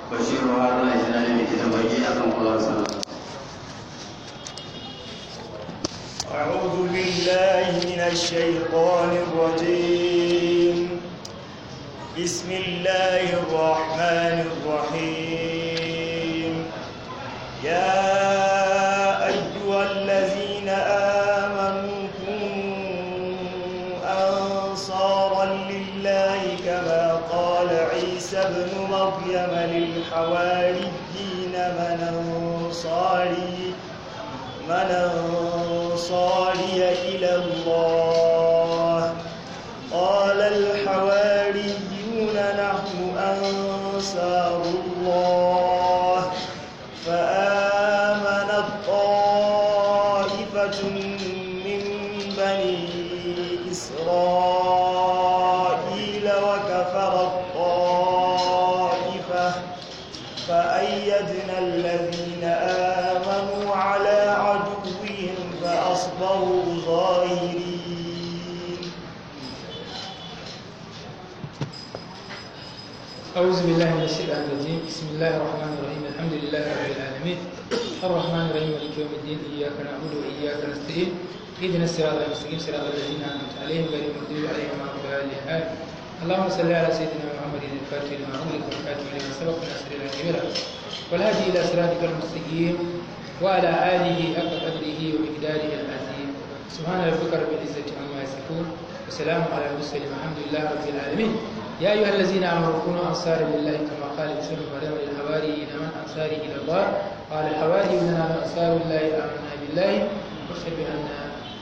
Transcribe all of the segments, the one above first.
bashiru haruna jinani mai gidan baki akan kulawar sallah أعوذ بالله من الشيطان الرجيم بسم الله الرحمن الرحيم يا أيها الذين آمنوا كونوا أنصارا لله كما قال عيسى ابن مريم للحواريين من أنصاري من أنصاري إلى الله قال الحواريون نحن أنصار الله فآمنت طائفة من بني إسرائيل وكفرت طائفة فأيدنا الذين آمنوا على عدوهم فأصبحوا ظاهرين أعوذ بالله من الشيطان الرجيم بسم الله الرحمن الرحيم الحمد لله رب العالمين الرحمن الرحيم مالك يوم الدين إياك نعبد وإياك نستعين اهدنا الصراط المستقيم صراط الذين أنعمت عليهم غير المغضوب عليهم ولا الضالين آمين اللهم صل على سيدنا محمد الفاتح لما أغلق والخاتم لما سبق ناصر الكبيرة والهادي إلى صراطك المستقيم وعلى آله حق قدره ومقداره العظيم سبحان ربك رب العزة عما يصفون وسلام على المرسلين والحمد لله رب العالمين يا أيها الذين آمنوا كونوا أنصارا لله كما قال عيسى بن مريم للحواريين من أنصاري إلى الله قال الحواريون نحن أنصار الله آمنا بالله واشهد بأننا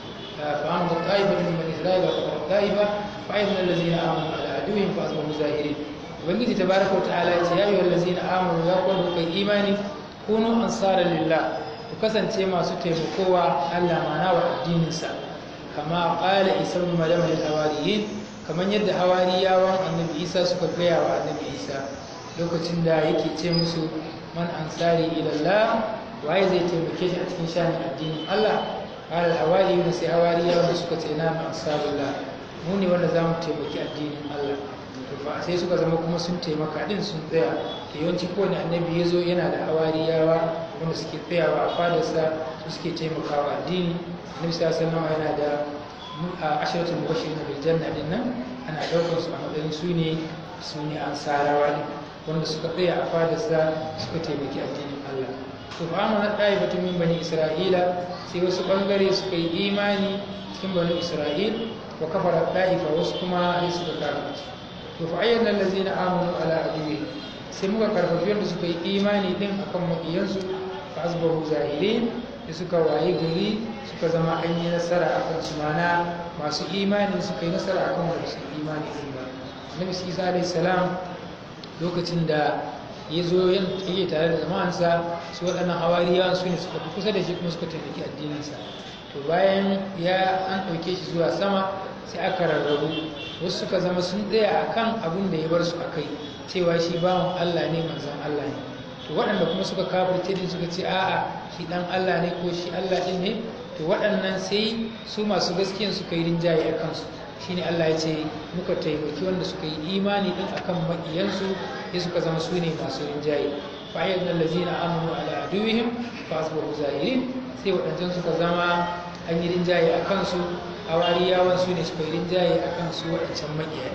فآمنت طائفة من بني إسرائيل وكفرت طائفة فأيضا الذين آمنوا على عدوهم فأصبحوا ظاهرين ubangiji tabaraka wa ta'ala ya ce ya ayyuhal ladzina amanu ya kun kai imani kunu ansara lillah ku kasance masu taimakowa Allah mana wa addinin sa kama qala isa ibn maryam lil hawariyin kaman yadda hawariyawan annabi isa suka gaya wa annabi isa lokacin da yake ce musu man ansari ila Allah waye zai taimake shi a cikin shanin addinin Allah qala al hawariyun sai hawariyawan suka ce na ansarullah mu ne wanda zamu taimaki addinin Allah to fa sai suka zama kuma sun taimaka din sun tsaya da yawanci kowane annabi ya zo yana da hawariyawa wanda suke tsayawa a fadarsa su suke taimakawa addini annabi sallallahu alaihi yana da asharatul mubashirin bil janna din nan ana daukar su a matsayin su ne su ne ansarawa ne wanda suka tsaya a fadarsa suka taimaki addinin Allah to fa amana da'ibatu min bani isra'ila sai wasu bangare suka yi imani cikin bani isra'il wa kafara da'ifa wasu kuma sai suka kafirci to fa ayyana allazina amanu ala aduwi sai muka karfafi wanda suka yi imani din akan makiyansu fa asbahu zahirin da suka waye gari suka zama an yi nasara akan su mana masu imani suka yi nasara akan wanda su imani din ba annabi isa alayhi salam lokacin da ya zo yake tare da jama'ansa su waɗannan hawariyawan su ne suka fi kusa da shi kuma suka taimaki addininsa to bayan ya an ɗauke shi zuwa sama sai aka rarrabu wasu suka zama sun tsaya a kan abin da ya bar su a kai cewa shi bawan Allah ne manzan Allah ne to waɗanda kuma suka kafirce din suka ce a'a shi ɗan Allah ne ko shi Allah ɗin ne to waɗannan sai su masu gaskiyan suka yi rinjaye a kansu shine Allah ya ce muka taimaki wanda suka yi imani din akan maƙiyansu sai suka zama su ne masu rinjaye fa ayyadna allazina amanu ala aduwihim fa asbahu zahirin sai waɗancan suka zama an yi rinjaye a kansu hawariyawan su ne suka yi rinjaye a kan su waɗancan maƙiya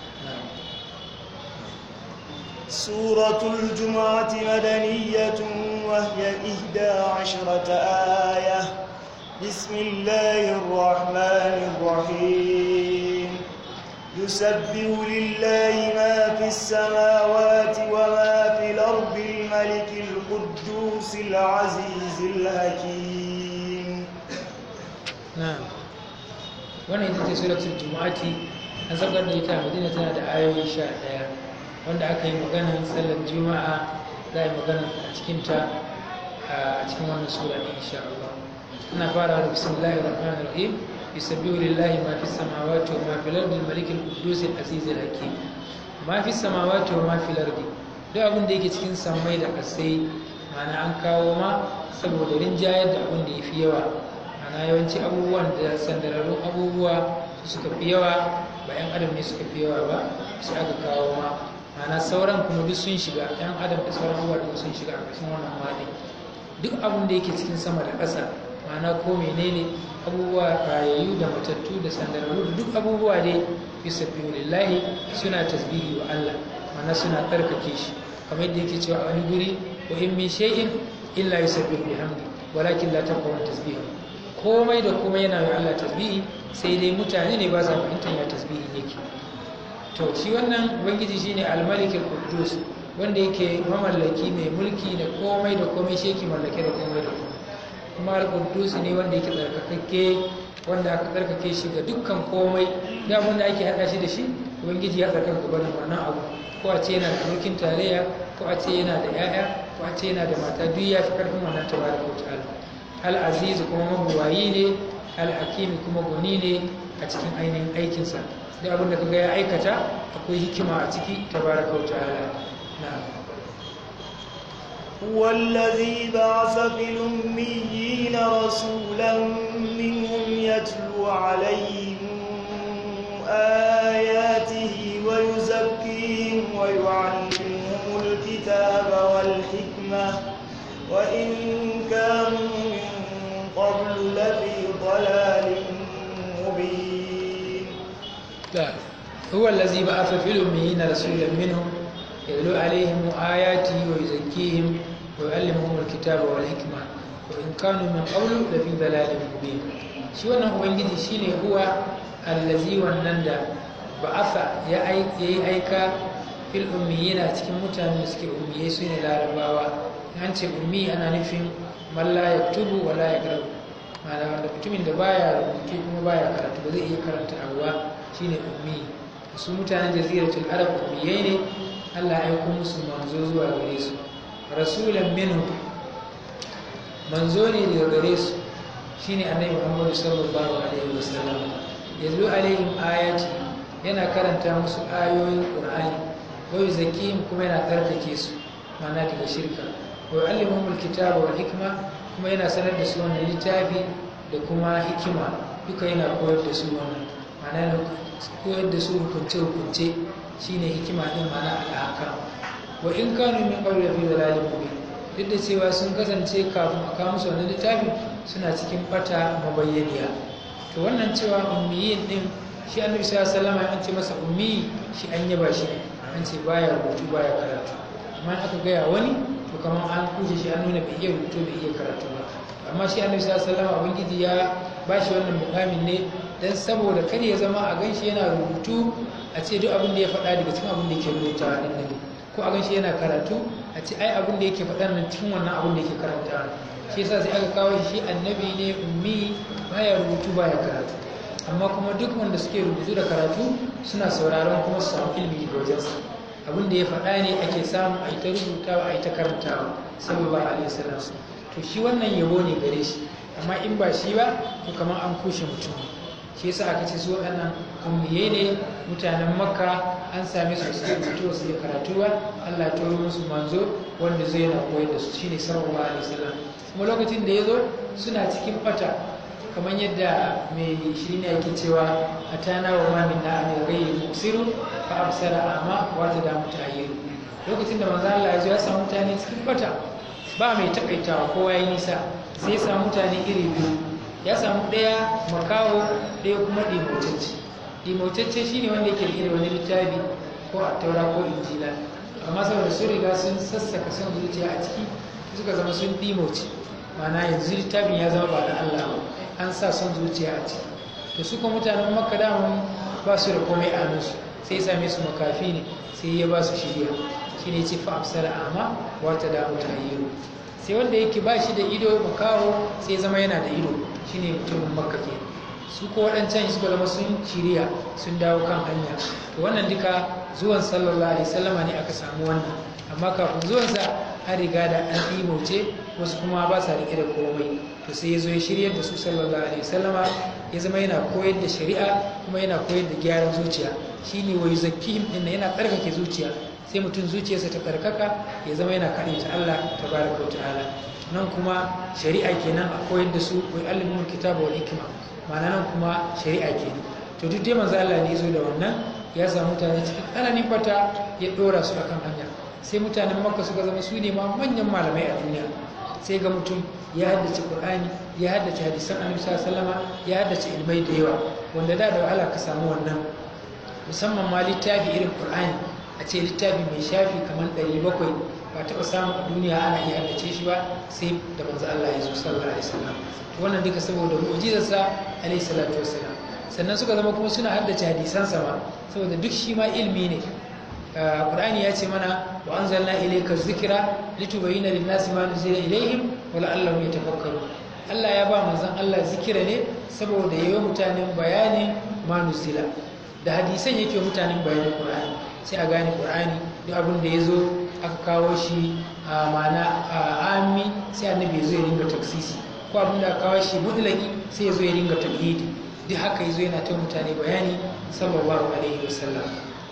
سورة الجمعة مدنية وهي إحدى عشرة آية بسم الله الرحمن الرحيم يسبح لله ما في السماوات وما في الأرض الملك القدوس العزيز الحكيم na'am wannan ita ce suratul jumu'ati an saukar da ita a madina tana da ayoyi sha ɗaya wanda aka yi maganar sallar juma'a za a yi maganar a cikinta a cikin wannan sura ne insha Allah ana fara da bismillahir rahmanir rahim yusabbihu lillahi ma fis samawati wa ma fil ardi al-malikil quddus al-aziz al-hakim ma fis samawati wa ma fil ardi duk abin da yake cikin sammai da kasai ma'ana an kawo ma saboda rinjayar da abin da yafi yawa ana yawanci abubuwan da sandararrun abubuwa su suka fi yawa ba 'yan adam ne suka fi yawa ba sai aka kawo ma ma'ana sauran kuma duk sun shiga yan adam da sauran abubuwa duk sun shiga a ƙarshen wannan maɗi duk abin da yake cikin sama da ƙasa ma'ana ko menene abubuwa rayayyu da matattu da sandararru da duk abubuwa dai yusabbihu lillahi suna tasbihi wa Allah ma'ana suna tsarkake shi kamar yadda yake cewa a wani guri wa in min shay'in illa yusabbihu bihamdi walakin la taqwa tasbihu komai da komai yana yi Allah tasbihi sai dai mutane ne ba sa fahimtar ya tasbihi yake to shi wannan ubangiji shine al-malik al-quddus wanda yake mamallaki mai mulki da komai da komai shi yake mallake da komai da komai kuma al-quddus ne wanda yake tsarkakakke wanda aka tsarkake shi ga dukkan komai da abin da ake hada shi da shi ubangiji ya tsarkaka gaba da wannan abu ko a ce yana da mulkin tarayya ko a ce yana da 'ya'ya ko a ce yana da mata duk ya fi karfin wannan tabaraka wa ta'ala al-aziz kuma mabuwayi ne al-hakim kuma goni ne a cikin ainihin aikinsa da abin da kaga ya aikata akwai hikima a ciki tabaraka wa ta'ala na'am هو الذي بعث في الأميين رسولا منهم يتلو عليهم آياته ويزكيهم ويعلمهم الكتاب والحكمة وإن كانوا من قبل لفي ضلال مبين لا هو الذي بعث في الأميين رسولا منهم يتلو عليهم آياته ويزكيهم ويعلمهم الكتاب والحكمة وإن كانوا من قبل لفي ضلال مبين shi wannan ubangiji shine huwa allazi wannan da ba'atha ya yi aika fil ummiyina cikin mutane da suke ummiyai su ne larabawa an ce ummi ana nufin man la yaktubu wa la yaqra'u ma'ana wanda mutumin da baya rubutu kuma baya karatu ba zai iya karanta abuwa shine ummi su mutanen jaziratul arab ummiyai ne Allah ya aiko musu manzo zuwa gare su rasulan minhu manzo ne daga gare su shine annabi Muhammad sallallahu alaihi wasallam yazo alaihim ayati yana karanta musu ayoyin Qur'ani wa yuzakkihim kuma yana tsarkake su ma'ana daga shirka wa yu'allimuhum alkitaba wal hikma kuma yana sanar da su wannan littafi da kuma hikima duka yana koyar da su wannan ma'ana yana koyar da su hukunce hukunce shine hikima din ma'ana al'aka wa in kanu min qabli fi dalalin mubin duk da cewa sun kasance kafin a kawo musu wannan littafi suna cikin bata mabayyaniya to wannan cewa ummiyin din shi annabi sallallahu alaihi wasallam an ce masa ummi shi an yaba shi an ce baya rubutu baya karatu amma aka gaya wani to kamar an kuje shi an nuna bai iya rubutu bai iya karatu ba amma shi annabi sallallahu alaihi wasallam ubangiji ya ba shi wannan mukamin ne dan saboda kar ya zama a ganshi yana rubutu a ce duk abin da ya faɗa daga cikin abin da yake rubutawa din nan ko a ganshi yana karatu a ce ai abin da yake faɗa nan cikin wannan abin da yake karanta shi yasa sai aka kawo shi annabi ne ummi baya rubutu baya karatu amma kuma duk wanda suke rubutu da karatu suna sauraron kuma su samu ilimi daga wajensa abin da ya faɗa ne ake samu a yi ta rubutawa a yi ta karantawa sallallahu alaihi wasallam to shi wannan yabo ne gare shi amma in ba shi ba to kamar an kushe mutum shi yasa aka ce su waɗannan ummiyai ne mutanen makka an same su su rubutu su yi karatu ba allah ya turo musu manzo wanda zai na koyar da su shine sallallahu alaihi wasallam kuma lokacin da ya zo suna cikin bata kamar yadda mai shi ne yake cewa a tana wa mamin na amir rai musiru fa absara amma wata da mutayyiru lokacin da manzo Allah ya zo ya samu mutane cikin bata ba mai takaitawa kowa ya nisa sai ya samu mutane iri biyu ya samu ɗaya makaho ɗaya kuma ɗimotacce ɗimotacce shine wanda yake da wani littafi ko a taura ko injila amma saboda sun riga sun sassaka son zuciya a ciki suka zama sun ɗimoce ma'ana yanzu littafin ya zama ba da Allah ba an sa son zuciya a ciki to su kuma mutanen makka daman ba su da komai a hannunsu sai ya same su makafi ne sai ya ba su shirya shi ne ce fa absara amma wata da mutayyiru sai wanda yake ba shi da ido makaho sai zama yana da ido shine mutumin makka ke su ko waɗancan suka zama sun shirya sun dawo kan hanya to wannan duka zuwan sallallahu alaihi wasallama ne aka samu wannan amma kafin zuwansa an riga da an ɗimauce wasu kuma ba sa riƙe da komai to sai ya zo ya shiryar da su sallallahu alaihi wasallama ya zama yana koyar da shari'a kuma yana koyar da gyaran zuciya shine wa yuzakkihim din yana tsarkake zuciya sai mutum zuciyarsa ta karkaka ya zama yana kaɗai ta Allah tabaraka wa ta'ala nan kuma shari'a kenan a koyar da su wa yu'allimul kitaba wal hikma ma'ana nan kuma shari'a kenan to duk dai manzo Allah ne ya zo da wannan ya samu mutane cikin tsananin bata ya ɗora su akan hanya sai mutanen makka suka zama su ne ma manyan malamai a duniya sai ga mutum ya haddace qur'ani ya haddace hadisan annabi sallallahu ya haddace ilmai da yawa wanda da da wahala ka samu wannan musamman ma littafi irin qur'ani a ce littafi mai shafi kamar 700 ba taɓa samun a duniya ana iya haddace shi ba sai da manzo Allah ya zo sallallahu alaihi wasallam to wannan duka saboda mu'jizarsa alaihi salatu wassalam sannan suka zama kuma suna haddace hadisansa ma saboda duk shi ma ilmi ne Qur'ani ya ce mana wa anzalna ilayka dhikra litubayyana lin-nasi ma nuzila ilayhim wa la'allahum yatafakkarun Allah ya ba manzon Allah zikira ne saboda yayi mutanen bayanin ma nuzila da hadisan yake mutanen bayanin Qur'ani sai a gane Qur'ani duk abin da yazo aka kawo shi a mana ami sai annabi ya zo ya ringa taksisi ko abin da aka kawo shi mutlaki sai ya zo ya ringa tauhidi duk haka yazo yana ta mutane bayani sallallahu alaihi wasallam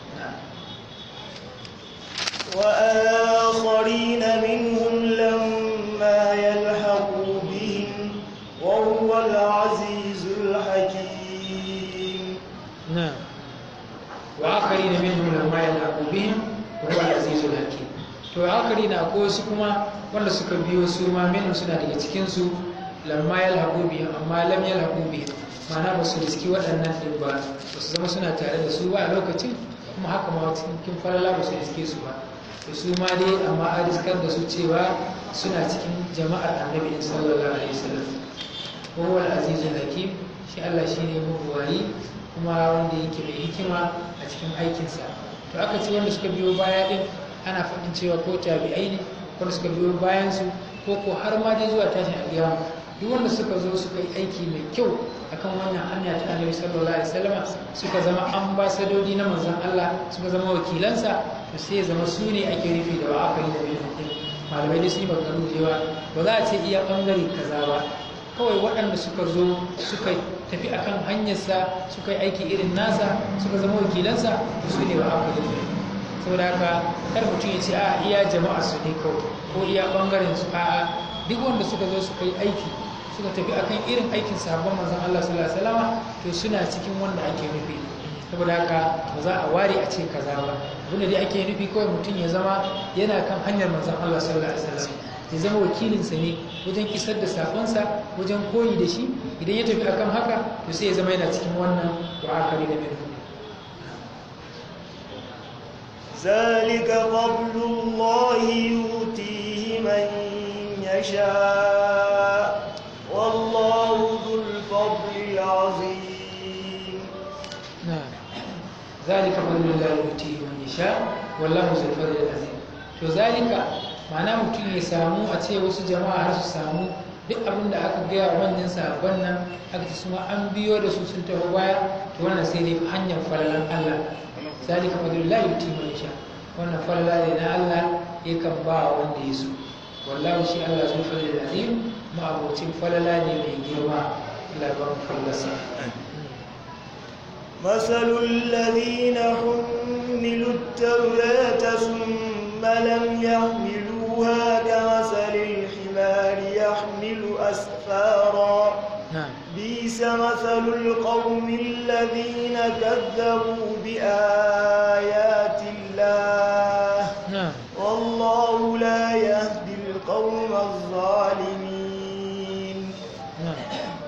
وآخرين منهم لما يلحقوا بهم وهو العزيز الحكيم نعم وآخرين منهم لما يلحقوا بهم وهو العزيز الحكيم to akari na akwai wasu kuma wanda suka biyo su ma minhum suna daga cikin su lamma yalhaqu bihim amma lam yalhaqu bihim ma'ana ba su riski waɗannan din ba ba su zama suna tare da su ba a lokacin kuma haka ma cikin falala ba su riske su ba to su ma dai amma a riskar da su cewa suna cikin jama'ar annabi sallallahu alaihi wasallam wa huwa al-azizul hakim shi Allah shine mabuwayi kuma wanda yake mai hikima a cikin aikinsa to aka ce wanda suka biyo baya din ana faɗin cewa ko tabi'ai ne wanda suka biyo bayan su ko ko har ma dai zuwa tashin alƙiyama duk wanda suka zo suka yi aiki mai kyau akan wannan hanya ta annabi sallallahu alaihi wasallam suka zama ambasadodi na manzon Allah suka zama wakilansa to sai ya zama su ne ake rufe da wa'akari da bin malamai da su yi maganganu da yawa ba za a ce iya bangare kaza ba kawai waɗanda suka zo suka tafi akan hanyarsa suka yi aiki irin nasa suka zama wakilansa su ne wa'akari da saboda haka kar mutum ya ce a iya jama'a su ne kawai ko iya bangaren su a duk wanda suka zo suka yi aiki suka tafi akan irin aikin sahabban manzon Allah sallallahu alaihi wasallam to suna cikin wanda ake nufi saboda haka ba za a ware a ce kaza ba abinda dai ake nufi kawai mutum ya zama yana kan hanyar manzon Allah sallallahu alaihi wasallam ya zama wakilinsa ne wajen isar da sakonsa wajen koyi da shi idan ya tafi akan haka to sai ya zama yana cikin wannan wa'akari da min ذلك فضل الله يؤتيه من يشاء والله ذو الفضل العظيم نعم ذلك فضل الله يؤتيه من يشاء والله ذو الفضل العظيم to zalika ma'ana mutum ya samu a ce wasu jama'a har su samu duk abin da aka gaya wa wannan sabon nan aka ce suma an biyo da su sun taho baya to wannan sai dai hanyar falalan Allah zalika fadlullahi yuti man yasha wannan falala ne na Allah yakan ba wanda ya so wallahi shi Allah zul fadlil azim ma abocin falala ne mai girma Allah ba mu fallasa مثل الذين حملوا التوراة ثم لم يحملوها كمثل الحمار يحمل أسفارا نعم بئس مثل القوم الذين كذبوا بآيات الله نعم والله لا يهدي القوم الظالمين نعم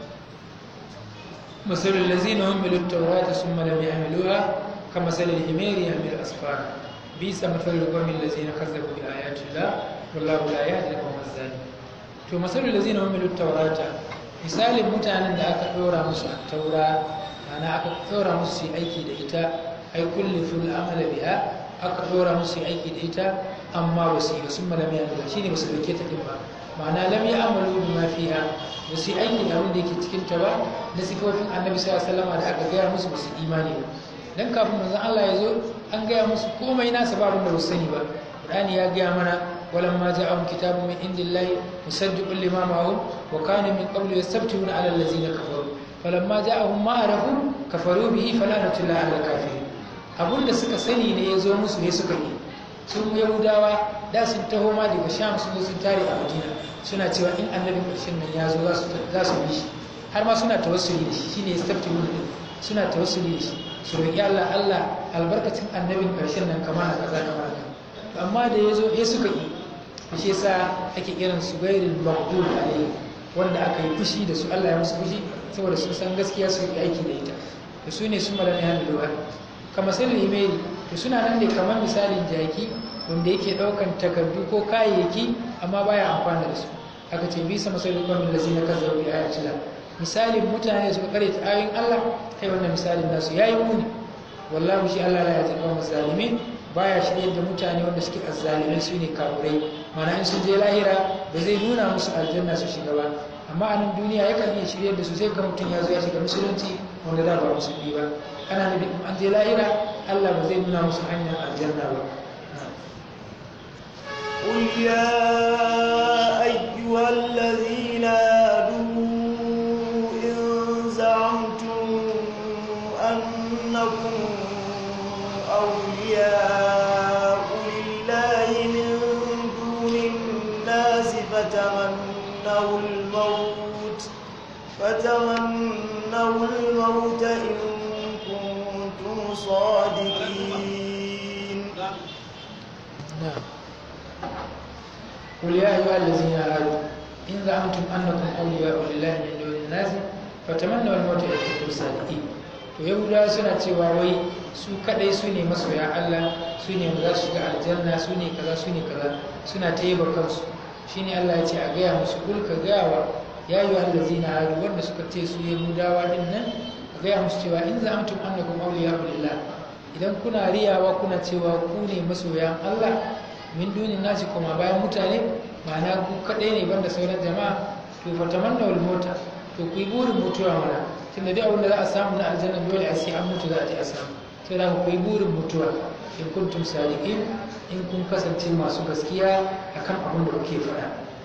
مثل الذين حملوا التوراة ثم لم يحملوها كمثل الحمار يحمل أسفارا بئس مثل القوم الذين كذبوا بآيات الله والله لا يهدي القوم الظالمين to masalul lazina humilu taurata misalin mutanen da aka ɗora musu a taura ana aka ɗora musu su yi aiki da ita ai kulli fil amala biha aka ɗora musu su yi aiki da ita amma ba su yi ba sun malami ya nuna shine ba su dauke ta din ba ma'ana lam ya amalu bima fiha ba su yi aiki da abin da yake cikin ta ba da sifofin annabi sallallahu alaihi wasallam da aka gaya musu ba su imani ba dan kafin manzon Allah ya zo an gaya musu komai nasa ba abin da ba su sani ba Qur'ani ya gaya mana ولما جاءهم كتاب من عند الله مصدق لما معهم وكانوا من قبل يستفتحون على الذين كفروا فلما جاءهم ما عرفوا كفروا به فلعنة الله على الكافرين abun da suka sani ne ya zo musu ne suka yi sun yahudawa da sun taho ma daga sham sun zo sun tare a madina suna cewa in annabin ƙarshen nan ya zo za su bi shi har ma suna tawassuli da shi shine yastafti mun suna tawassuli da shi su roƙi Allah Allah albarkacin annabin ƙarshen nan kama na kaza kama na amma da ya zo ya suka yi shi yasa ake kiran su gairin maghdub alayhi wanda aka yi fushi da su Allah ya musu fushi saboda sun san gaskiya su yi aiki da ita to su ne su malami hannu da wani kamar sun limeri to suna nan ne kamar misalin jaki wanda yake ɗaukan takardu ko kayayyaki amma baya amfana da su aka ce bisa masalin kwamin da zina kan zaɓi a yacila misalin mutane da suka kare ta ayoyin Allah kai wannan misalin nasu ya yi muni wallahu shi Allah la ya taɓa mazalimin baya shirye da mutane wanda suke azzalimai su ne kafurai mana in sun je lahira ba zai nuna musu aljanna su shiga ba amma a nan duniya yakan iya shirye da su sai ga mutum ya zo ya shiga musulunci wanda da ba musulmi ba ana nufin an je lahira Allah ba zai nuna musu hanyar aljanna ba قل يا أيها الذين هادوا إن زعمتم أنكم أولياء لله من دون الناس فتمنوا الموت فتمنوا الموت إن كنتم صادقين نعم قل يا أيها الذين آمنوا إن زعمتم أنكم أولياء لله من دون الناس فتمنوا الموت إن كنتم صادقين to yahudawa suna cewa wai su kadai su ne masoya Allah su ne za su shiga aljanna su ne kaza su ne kaza suna ta yaba kansu shine Allah ya ce a gaya musu kul ka gaya wa ya yi allazina hadu wanda suka ce su yahudawa din nan a gaya musu cewa in za'amtum annakum awliya lillah idan kuna riyawa kuna cewa ku ne masoyan Allah min dunin nasi kuma bayan mutane ma'ana ku kaɗai ne banda sauran jama'a to fa tamanna wal mota to ku yi burin mutuwa mana tunda dai abin da za a samu na aljanna dole a sai an mutu za a je a samu sai da ku yi burin mutuwa in kuntum sadiqin in kun kasance masu gaskiya akan abin da kuke faɗa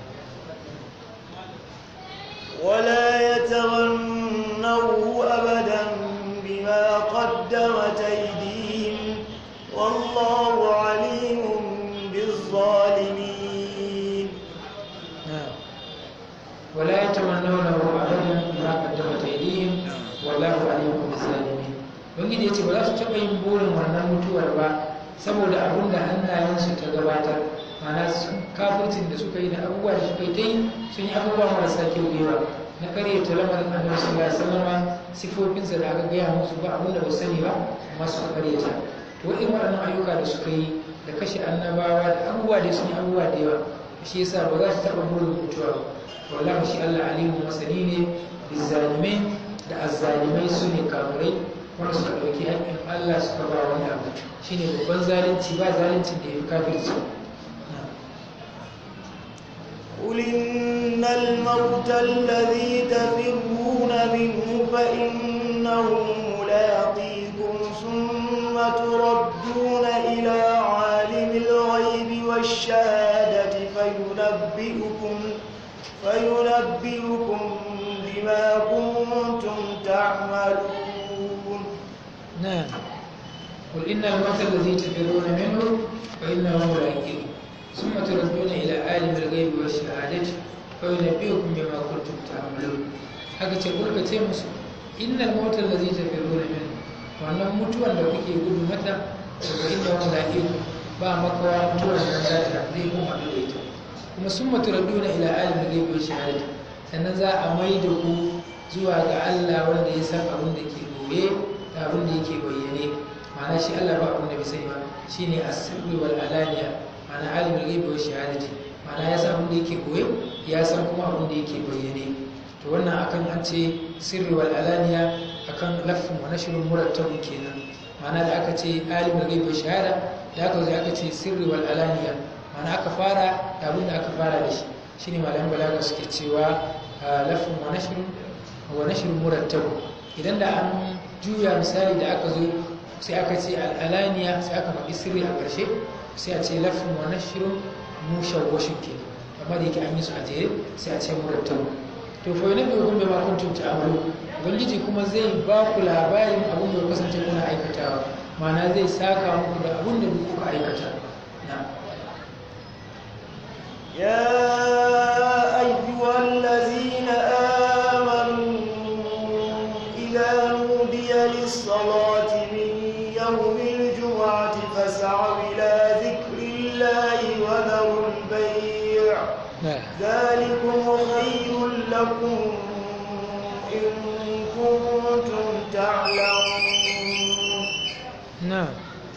ولا يتمنوه أبدا بما قدمت أيديهم والله عليم بالظالمين نعم ولا يتمنونه ابدا بما قدمت ايديهم والله عليم بالظالمين ubangiji ya ce ba za su taɓa yin burin wannan mutuwar ba saboda abin da hannayensu ta gabatar mana kafircin da suka yi da abubuwa da suka yi ta yi sun yi abubuwa marasa kyau da yawa na karyata lamarin annabi sallallahu alaihi wasallam sifofinsa da aka gaya musu ba abin da ba sani ba amma suka karyata to irin waɗannan ayyuka da suka yi da kashe annabawa da abubuwa da sun yi abubuwa da yawa shi yasa ba za su taɓa burin mutuwa ba wallahi shi Allah alimu masani ne bizzalimai da azzalimai su ne kamurai wanda suka ɗauki haƙƙin Allah suka ba wani abu shine babban zalunci ba zaluncin da ya fi kafirci قل إن الموت الذي تفرون منه فإنه ملاقيكم ثم تردون إلى عالم الغيب والشهادة فينبئكم فينبئكم بما كنتم تعملون نعم قل إن الموت الذي تفرون منه فإنه ملاقيكم ثم تردون إلى عالم الغيب والشهادة فينبئكم بما كنتم تعملون haka ce kulka ce musu innal mauta allazi tafiruna min wannan mutuwan da kuke gudu mata daga inda wani zaƙi ba makawa mutuwar da za ta zai kuma haɗu da ita kuma sun maturaduna ila alim da gaibe shahada sannan za a mai da ku zuwa ga Allah wanda ya san abin da ke goye da abin da yake bayyane ma'ana shi Allah ba abin da bai sani ba shine as-sirri wal alaniya ma'ana alimul ghaibi wa shahadati ma'ana ya san abin da yake goye ya san kuma abin da yake bayyane to wannan akan an ce sirri wal alaniya akan lafin wa nashrun murattabun kenan ma'ana da aka ce alimul ghaibi wa shahada da aka zo aka ce sirri wal alaniya ma'ana aka fara da abin da aka fara da shi shine malaman balaga suke cewa lafin wa nashrun wa nashrun murattabun idan da an juya misali da aka zo sai aka ce al'alaniya sai aka faɗi sirri a ƙarshe sai a ce lafin wa nashrun mushawwashin ke amma da yake an yi su a jere sai a ce murattabu to fa yana bai gumbe ma kuntum ta'amalu ubangiji kuma zai ba ku labarin abin da kasance kuna aikatawa ma'ana zai saka muku da abin da kuka aikata na يا أيها الذين آمنوا إذا نودي للصلاة من البيع نعم ذلكم خير لكم إن كنتم تعلمون نعم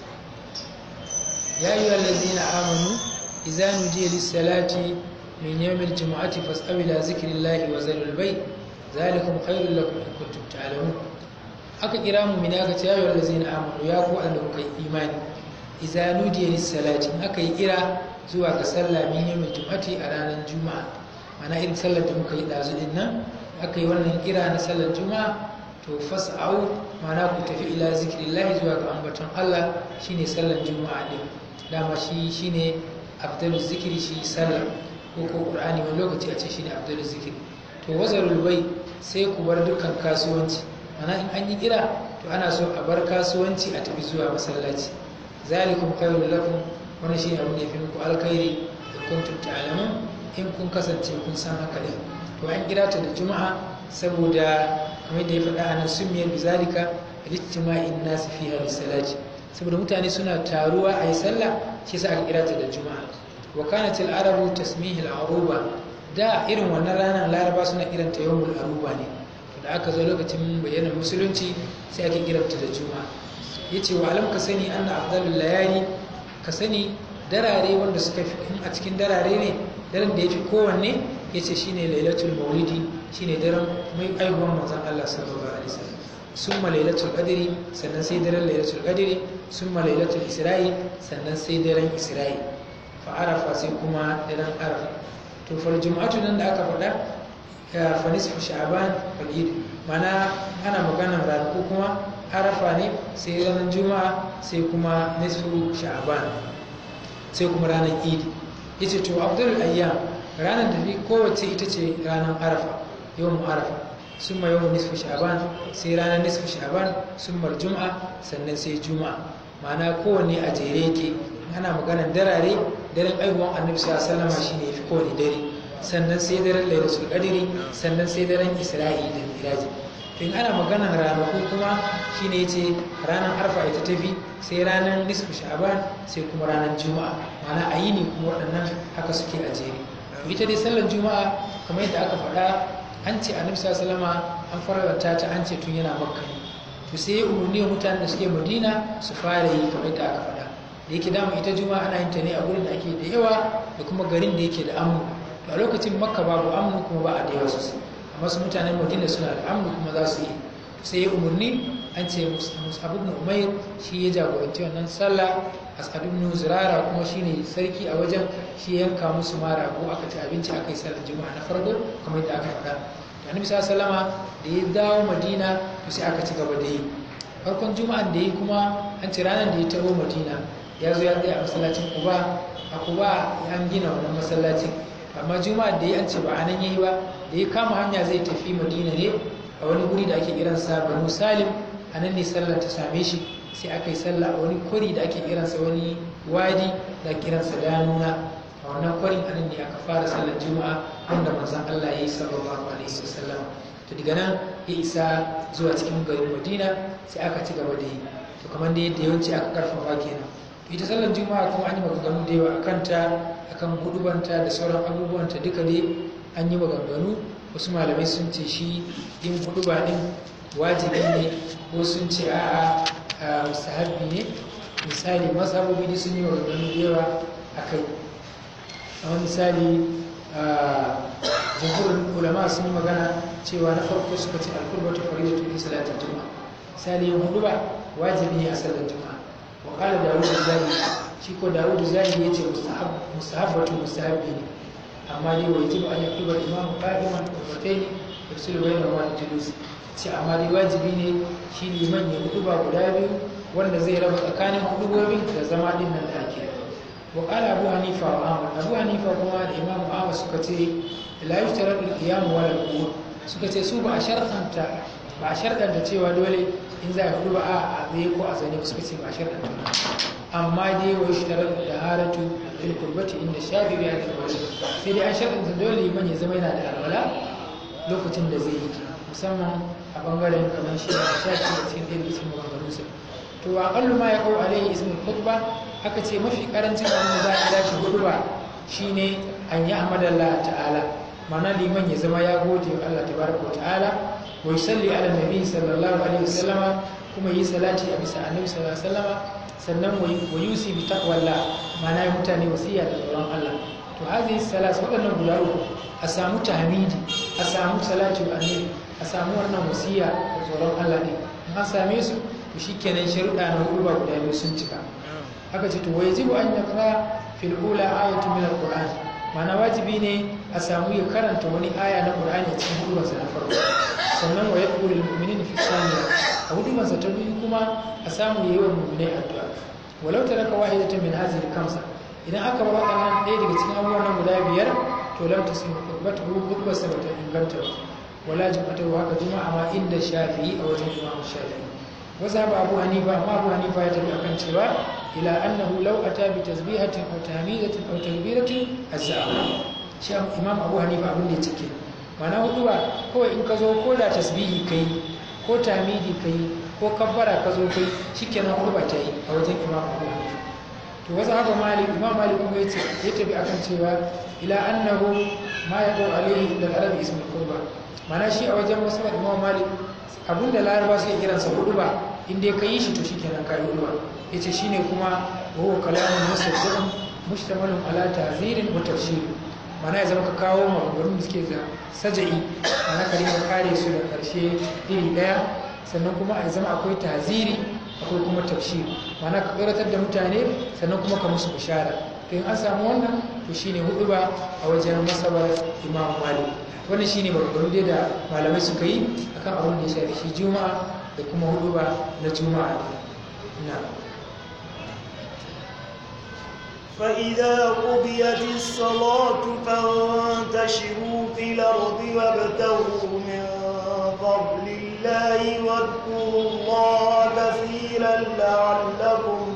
يا أيها الذين آمنوا إذا نودي للصلاة من يوم الجمعة فاسألوا إلى ذكر الله وذروا البيع ذلكم خير لكم إن كنتم تعلمون aka kira mu min aka ce ya ayyuhal ladzina amanu ya ku wanda kuka yi imani idza nudiya lis salati in aka yi kira zuwa ga sallah min yawmil jum'ati a ranar juma'a mana irin sallar da muka yi dazu din nan aka yi wannan kira na sallar juma'a to fas'au mana ku tafi ila zikrillahi zuwa ga ambaton Allah shine sallar juma'a din dama shi shine afdalus zikri shi sallar ko ko qur'ani wani lokaci a ce shine afdalus zikri to wazarul bai sai ku bar dukkan kasuwanci mana in an yi kira to ana so a bar kasuwanci a tafi zuwa masallaci zalikum khairul lakum wannan shine abin da yafi muku alkhairi da kuntum ta'lamun in kun kasance kun san haka ne to an kira ta da juma'a saboda kamar da ya faɗa a nan sumiya bizalika lijtima'in nas fiha bisalati saboda mutane suna taruwa a yi sallah shi yasa aka kira ta da juma'a wa kanat al-arabu tasmihi al-aruba da irin wannan ranar laraba suna kiranta yawmul aruba ne da aka zo lokacin bayyana musulunci sai ake kiranta da juma'a ya ce wa alam ka sani anna afdalul layali ka sani darare wanda suka fi in a cikin darare ne daren da ya fi kowanne ya ce shine lailatul maulidi shine daren mai aihuwan manzon Allah sallallahu alaihi wasallam summa lailatul qadri sannan sai daren lailatul qadri summa lailatul isra'i sannan sai daren isra'i fa arafa sai kuma daren arafa to fal jum'atu nan da aka faɗa fa nisfu sha'ban fal id mana ana maganar ranaku kuma arafa ne sai ranar juma'a sai kuma nisfu sha'ban sai kuma ranar idi yace to abdul ayyam ranar da fi kowace ita ce ranar arafa yawan arafa summa yawan nisfu sha'ban sai ranar nisfu sha'ban summa juma'a sannan sai juma'a ma'ana kowanne a jere yake ana maganar darare daren aihuwan annabi sallallahu alaihi wasallam shine yafi kowane dare sannan sai daren lailatul qadri sannan sai daren isra'i da miraji to in ana maganar ranaku kuma shine yace ranar arfa ita tafi sai ranar nisfu sha'ban sai kuma ranar juma'a ma'ana a yini kuma waɗannan haka suke a jere to ita dai sallar juma'a kamar yadda aka faɗa an ce annabi sallallahu alaihi an faranta ta an ce tun yana makka ne to sai ya umarni wa mutanen da suke madina su fara yi kamar yadda aka faɗa da yake dama ita juma'a ana yin ta ne a gurin da ake da yawa da kuma garin da yake da amnu to a lokacin makka babu amnu kuma ba a da yawa sosai amma su mutanen madina suna da amnu kuma za su yi sai ya umarni an ce mus'ab ibn umair shi ya jagoranci wannan sallah as'ad ibn zurara kuma shine sarki a wajen shi yanka musu mara ko aka ci abinci aka yi sallar juma'a na farko kamar yadda aka faɗa annabi sallallahu da ya dawo madina to sai aka ci gaba da yi farkon juma'an da yi kuma an ce ranar da ya taho madina ya zo ya tsaya a masallacin kuba a kuba an gina wannan masallacin amma juma'ar da ya an ce ba a nan yayi ba da ya kama hanya zai tafi madina ne a wani guri da ake kiransa banu salim a nan ne sallar ta same shi sai aka yi sallah a wani kwari da ake kiransa wani wadi da ake kiransa danuna a wannan kwarin a nan ne aka fara sallar juma'a wanda manzon Allah ya yi sallallahu alaihi wasallam to daga nan ya isa zuwa cikin garin madina sai aka ci gaba da yi to kamar da yadda yawanci aka karfafa kenan to ita sallar juma'a kuma an yi maganganu da yawa akan ta akan hudubanta da sauran abubuwanta duka dai an yi maganganu wasu malamai sun ce shi yin huduba din wajibi ne ko sun ce a'a musahabi ne misali mazhabobi dai sun yi maganganu da yawa a kai kamar misali jamhurin ulama sun yi magana cewa na farko suka ce alkurbatu faridatu fi salatin juma'a misali yin huduba wajibi ne a sallar juma'a wa qala dawud zahiri shi ko dawud zahiri yace mustahab mustahabbatu mustahabbi ne amma dai wa yajibu an yakuba imamu qa'iman qurratayn yafsilu bayna wa julus ce amma dai wajibi ne shi liman ya huduba guda biyu wanda zai raba tsakanin hudubobin da zama din nan da ake wa qala abu hanifa wa ahmad abu hanifa kuma da imamu ahmad suka ce la yushtaratu al-qiyam wala al-qu'ud suka ce su ba a sharɗanta ba a sharɗanta cewa dole in za a hudu ba a tsaye ko a zane suka ce ba a sharɗanta ba amma dai wa yushtaratu da haratu fil qurbati inda shafi ya da wani sai dai an sharɗanta dole liman ya zama yana da alwala lokacin da zai yi musamman a bangaren kamar shi da shafi da cikin ɗaya cikin maganganunsa to a kallu ma ya kawo alaihi ismul khutba aka ce mafi karancin abin da za a kira shi hudu ba shine an yi ahmadallah ta'ala mana liman ya zama ya gode wa Allah tabaraka wa ta'ala wa yusalli ala nabi sallallahu alaihi wasallama kuma yi salati a bisa annabi sallallahu alaihi wasallama sannan wa yusi bi taqwallah mana ya mutane wasiya da tsoron Allah to hazihi salas waɗannan guda uku a samu tahmidi a samu salati wa annabi a samu wannan wasiya da tsoron Allah ne in an same su to shikenan sharuɗa na hudu ba guda biyu sun cika haka ce to wajibu an yaqra fil ula ayatun min alquran mana wajibi ne a samu ya karanta wani aya na qur'ani a cikin hudubarsa na farko sannan wa yaqulu lil mu'minina fi thaniya a hudubarsa ta biyu kuma a samu yayi wa mu'minai addu'a walau taraka wahidatan min hadhihi al-khamsa idan aka bar waɗannan ɗaya daga cikin abubuwan nan guda biyar to lam tasim khutbatu hudubarsa ba ta inganta ba wala juma'atu haka juma'a ma inda shafi'i a wajen imamu shafi'i وذهب أبو حنيفة ما أبو حنيفة يتبع كان سوى إلى أنه لو أتى بتسبيحة أو تهميدة أو تكبيرة أجزاءه شيخ إمام أبو حنيفة أبو اللي تكي معناه هو هو إن كزو كودا تسبيحي كي ko tamidi kai ko kabbara ka zo kai shikenan kurba ta yi a wajen imam abu hanifa to wasu haka malik imam malik kuma yace ya tafi akan cewa ila annahu ma ya dau alaihi da arabi ismul qurba mana shi a wajen masabar imam malik abinda laraba suke kiransa hudu ba inda ka yi shi to shikenan ka yi hudu ba yace shine kuma huwa kalamun musaddiqun mushtamalun ala ta'zirin wa tafsir mana ya zama ka kawo maganganun da suke da saja'i mana ka rinka kare su da karshe iri daya sannan kuma a zama akwai taziri akwai kuma tafsir mana ka karatar da mutane sannan kuma ka musu bishara to in an samu wannan to shine hudu ba a wajen masabar imam malik wannan shine maganganu dai da malamai suka yi akan abin da ya shafi shi juma'a da kuma hudu ba na juma'a na فإذا قضيت الصلاة فانتشروا في الأرض وابتغوا من فضل الله واذكروا الله كثيرا لعلكم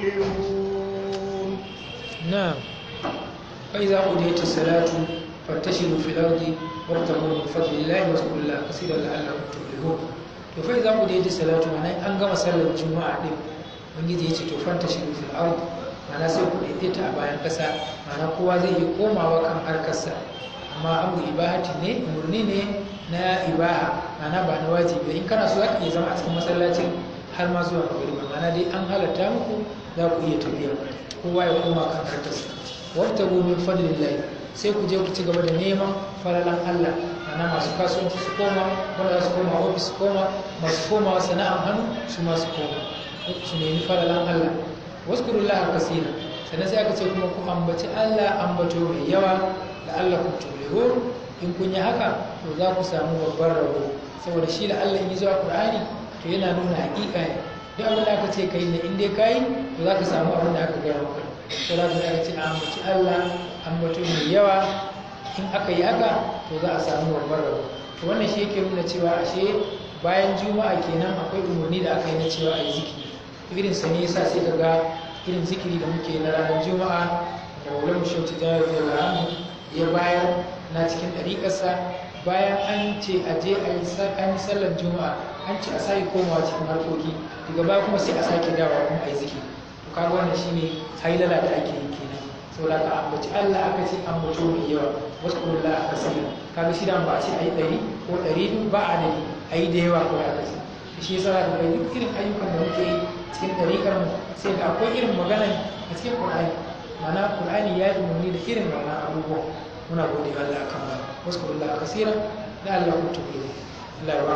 تفلحون نعم فإذا قضيت الصلاة فانتشروا في الأرض وابتغوا من فضل الله واذكروا الله كثيرا لعلكم تفلحون to fa idza qudiyat salatu mana an gama sallar juma'a din ubangiji ya ce to fantashiru fil ard mana sai ku daidaita a bayan kasa mana kowa zai yi komawa kan harkarsa amma abu ibahati ne umurni ne na ibaha mana ba na wajibi in kana so za ka iya zama a cikin masallacin har ma zuwa magariba mana dai an halatta muku za ku iya tafiya kowa ya koma kan harkarsa wabtagu min fadlillahi sai ku je ku ci gaba da neman falalan Allah ana masu kasuwanci su koma wanda za su koma ofis su koma masu koma sana'an hannu su masu koma su nemi falalan Allah wasu kurullaha kasira sannan sai aka ce kuma ku ambaci Allah ambato mai yawa da Allah ku tulihu in kun yi haka to za ku samu babban rabo saboda shi da Allah in yi zuwa Qur'ani to yana nuna hakika ne duk abin da aka ce kai ne in dai kai to za ka samu abin da aka gaya maka to za ka aka ce ambaci Allah ambato mai yawa in aka yi haka to za a samu babbar rabo to wannan shi yake nuna cewa ashe bayan juma'a kenan akwai umarni da aka yi na cewa a yi zikiri irin sa ne yasa sai ga irin zikiri da muke na ranar juma'a da waulan shauti jari da ramu ya bayar na cikin ɗariƙarsa bayan an ce a je a yi sallar juma'a an ce a sake komawa cikin harkoki daga baya kuma sai a sake dawa kuma a yi zikiri to kaga wannan shine hailala da ake yi kenan saboda ka ambaci Allah aka ce ambato mai yawa wasu kuma a kasira kaga shi da ba a ce a yi ɗari ko ɗari biyu ba a dadi a yi da yawa ko a kasi shi yasa za ka ga duk irin ayyukan da muke yi cikin ɗariƙar mu sai da akwai irin magana a cikin Qur'ani ma'ana Qur'ani ya yi umarni da irin wannan abubuwan muna gode wa Allah kan ba wasu kuma a kasira da Allah ku tuɓe Allah ya ba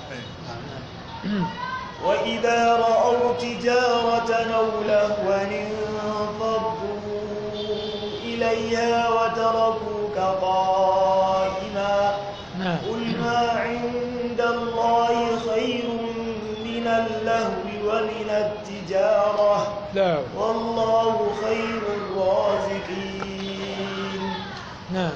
mu وإذا رأوا تجارة أو لهوا انفضوا إليها وتركوك قائما نعم قل ما عند الله خير من اللهو ومن التجارة لا والله خير الرازقين نعم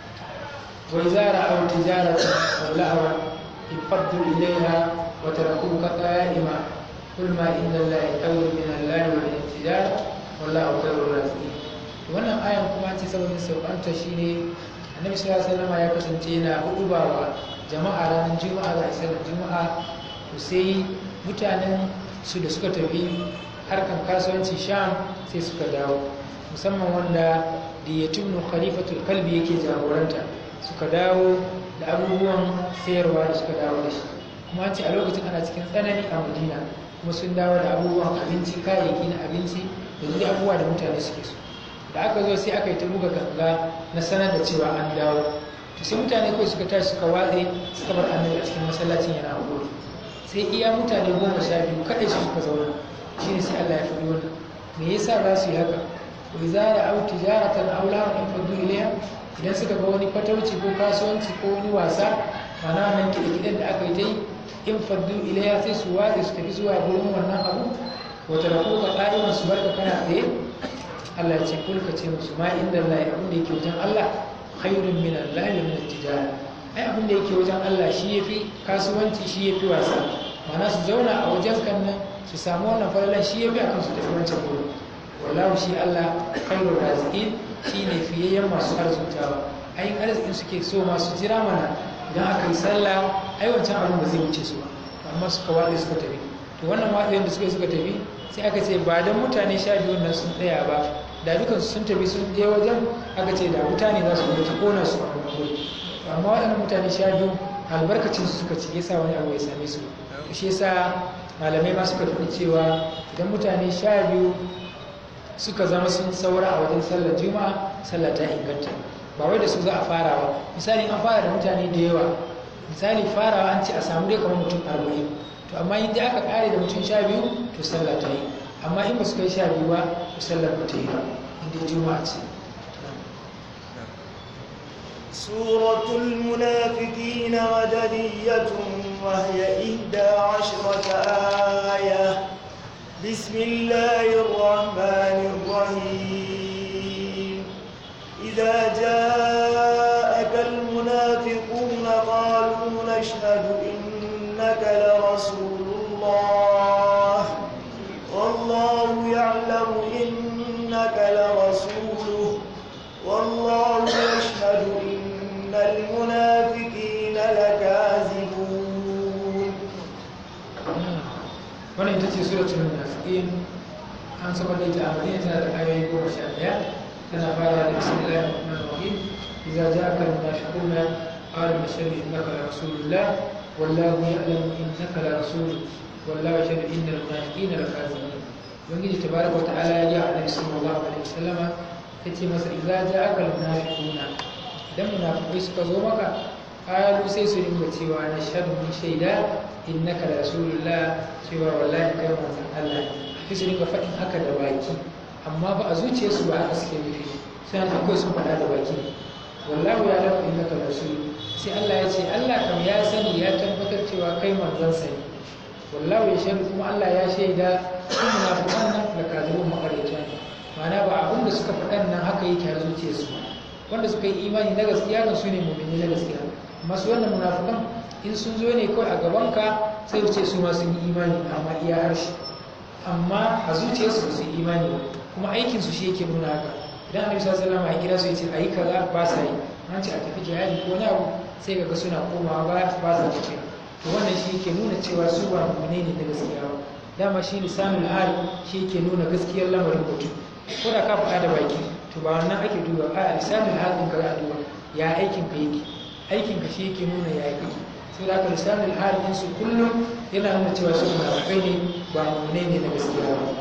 وإذا رأوا تجارة أو لهوا انفضوا إليها وتركوك قائما قل ما إن الله خير من الله ومن التجارة والله خير الرازقين wannan ayan kuma ce sababin saukanta shine annabi sallallahu alaihi wasallam ya kasance yana hudubawa jama'a ranar juma'a da sallar juma'a to sai mutanen su da suka tafi harkan kasuwanci sham sai suka dawo musamman wanda da ya tunu khalifatul kalbi yake jagoranta suka dawo da abubuwan sayarwa da suka dawo da shi kuma an ce a lokacin ana cikin tsanani a madina kuma sun dawo da abubuwan abinci kayayyaki na abinci da duk abubuwa da mutane suke so da aka zo sai aka yi ta buga ganga na sanar da cewa an dawo to sai mutane kawai suka tashi suka watse suka bar annabi a cikin masallacin yana hakuri sai iya mutane goma sha biyu kaɗai su suka zauna shine sai Allah ya faɗi wannan me yasa za su yi haka wa idza ra'aw tijaratan aw lahwan infadu ilayha idan suka ga wani fatauci ko kasuwanci ko wani wasa mana wannan kiɗe-kiɗen da aka yi ta yi in faddu ilayha sai su watse su tafi zuwa gurin wannan abu wata rako ka ƙa'iman su barka kana tsaye Allah ya ce kulka ce musu ma inda Allah abin da yake wajen Allah khairun min Allah wa min tijara ai abin da yake wajen Allah shi yafi kasuwanci shi yafi wasa mana su zauna a wajen kan nan su samu wannan falalan shi yafi akan su tafi wancan gurin wallahu shi Allah khairur raziqin shine fiyayyen masu arzutawa ai arzikin suke so masu jira mana idan aka yi sallah ai wancan abin ba zai wuce su ba amma suka watsa suka tafi to wannan watsayin da suka yi suka tafi sai aka ce ba don mutane sha biyu nan sun tsaya ba da dukansu sun tafi sun je wajen aka ce da mutane za su zo ta kona su a wani amma waɗannan mutane sha biyu albarkacin su suka ci yasa wani abu ya same su shi yasa malamai ma suka faɗi cewa idan mutane sha biyu suka zama sun saura a wajen sallar juma'a sallar ta inganta ba wai da su za a fara ba misali an fara da mutane da yawa misali farawa an ce a samu dai kamar mutum arba'in to amma in dai aka kare da mutum sha biyu to sallah ta yi amma in ba su kai sha biyu ba to sallar ba ta yi ba inda juma'a ce سورة المنافقين مدنية وهي إحدى عشرة آية بسم الله الرحمن الرحيم إذا جاءك المنافقون قالوا نشهد إنك لرسول الله والله يعلم إنك لرسوله والله يشهد إن المنافقين لكاذبون wannan ita ce suratul munafiqin an saba da ita a madina tana da ayoyi goma sha ɗaya tana fara da bismillahir rahmanir rahim idza ja'aka al-munafiquna qalu nashhadu innaka la rasulullah wallahu ya'lamu innaka la rasuluhu wallahu yashhadu innal munafiqina lakazibun ubangiji tabaraka wa ta'ala ya ji a annabi sallallahu alaihi wasallama yace masa idza ja'aka al-munafiquna idan munafiqai suka zo maka qalu sai su dinga cewa nashhadu mun shaida innaka la rasulullah cewa wallahi kai manzon Allah sai su dinga faɗin haka da baki amma ba a zuciyarsu ba haka suke nufi sai an akwai sun faɗa da baki wallahu ya lafa innaka la rasul sai Allah ya ce Allah kam ya sani ya tabbatar cewa kai manzon sa ne wallahu ya shaidu kuma Allah ya shaida sun munafiqan nan da kazibun makarita ne ma'ana ba abin da suka faɗan nan haka yake a zuciyarsu ba wanda suka yi imani na gaskiya kan su ne mu'mini na gaskiya masu wannan munafikan in sun zo ne kawai a gabanka sai su ce su ma sun yi imani amma iya harshe amma a zuciyarsu ba su yi imani ba kuma aikinsu shi yake nuna haka idan annabi sallallahu alaihi wasallam ya kira su ya ce ayi kaza ba sa yi an ce a tafi jihadi ko wani abu sai kaga suna komawa ba ba sa tafiya to wannan shi yake nuna cewa su ba mu'mini ne na gaskiya ba dama shi lisanul hal shi yake nuna gaskiyar lamarin mutum ko da ka faɗa da baki to ba wannan ake duba a lisanul hal ɗin ka za a duba ya aikin ka yake aikin ka shi yake nuna ya yi sai da aka lisanul hal ɗin su kullum yana nuna cewa su munafikai ne ba mu'mini ne na gaskiya ba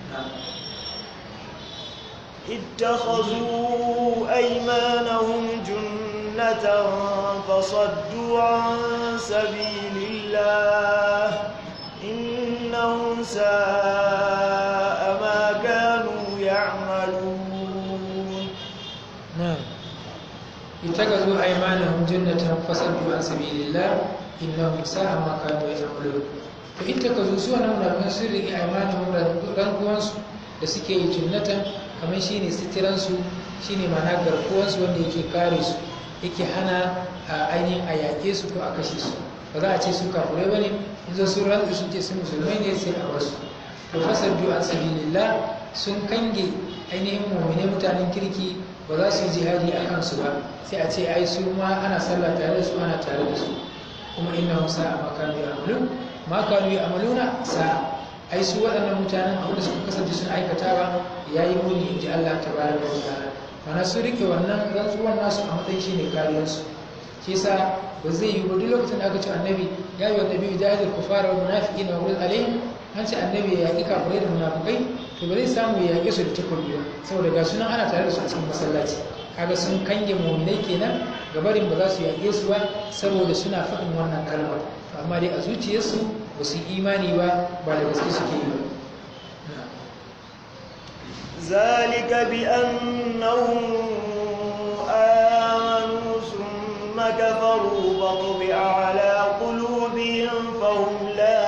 اتخذوا أيمانهم جنة فصدوا عن سبيل الله إنهم ساء ما كانوا يعملون نعم اتخذوا أيمانهم جنة فصدوا عن سبيل الله إنهم ساء ما كانوا يعملون to اتخذوا سوى نونا من سر أيمانهم رنقوانsu da suke yi jinnatan kamar shi ne sitiransu shi ne mana garkuwansu wanda yake kare su yake hana a ainihin a yaƙe su ko a kashe su ba za a ce su kafurai ba ne in zo sun rantsu sun ce su musulmai ne sai a wasu to fasar biyu an sabilillah sun kange ainihin mummune mutanen kirki ba za su yi jihadi a kansu ba sai a ce ai su ma ana sallah tare da su ana tare da su kuma inna musa a makanu ya amalu makanu ya amaluna sa'a ai su waɗannan mutanen abin da suka kasance sun aikatawa ya yi muni in ji Allah ta bayar da ta'ala mana su rike wannan rantsuwan nasu a matsayin shine kariyarsu shi yasa ba zai yi ba duk lokacin da aka ce annabi ya yi wa nabi jahil kufara wa munafiqina wa qul alaihim an ce annabi ya yaƙi kafirai da munafukai to ba zai samu ya yaƙe su da takobi ba saboda ga sunan ana tare da su a cikin masallaci kaga sun kange mu'minai kenan gabarin ba za su yaƙe su ba saboda suna faɗin wannan kalmar amma dai a zuciyarsu ba su yi imani ba ba da gaske suke yi ba ذلك بأنهم آمنوا ثم كفروا فطبع على قلوبهم فهم لا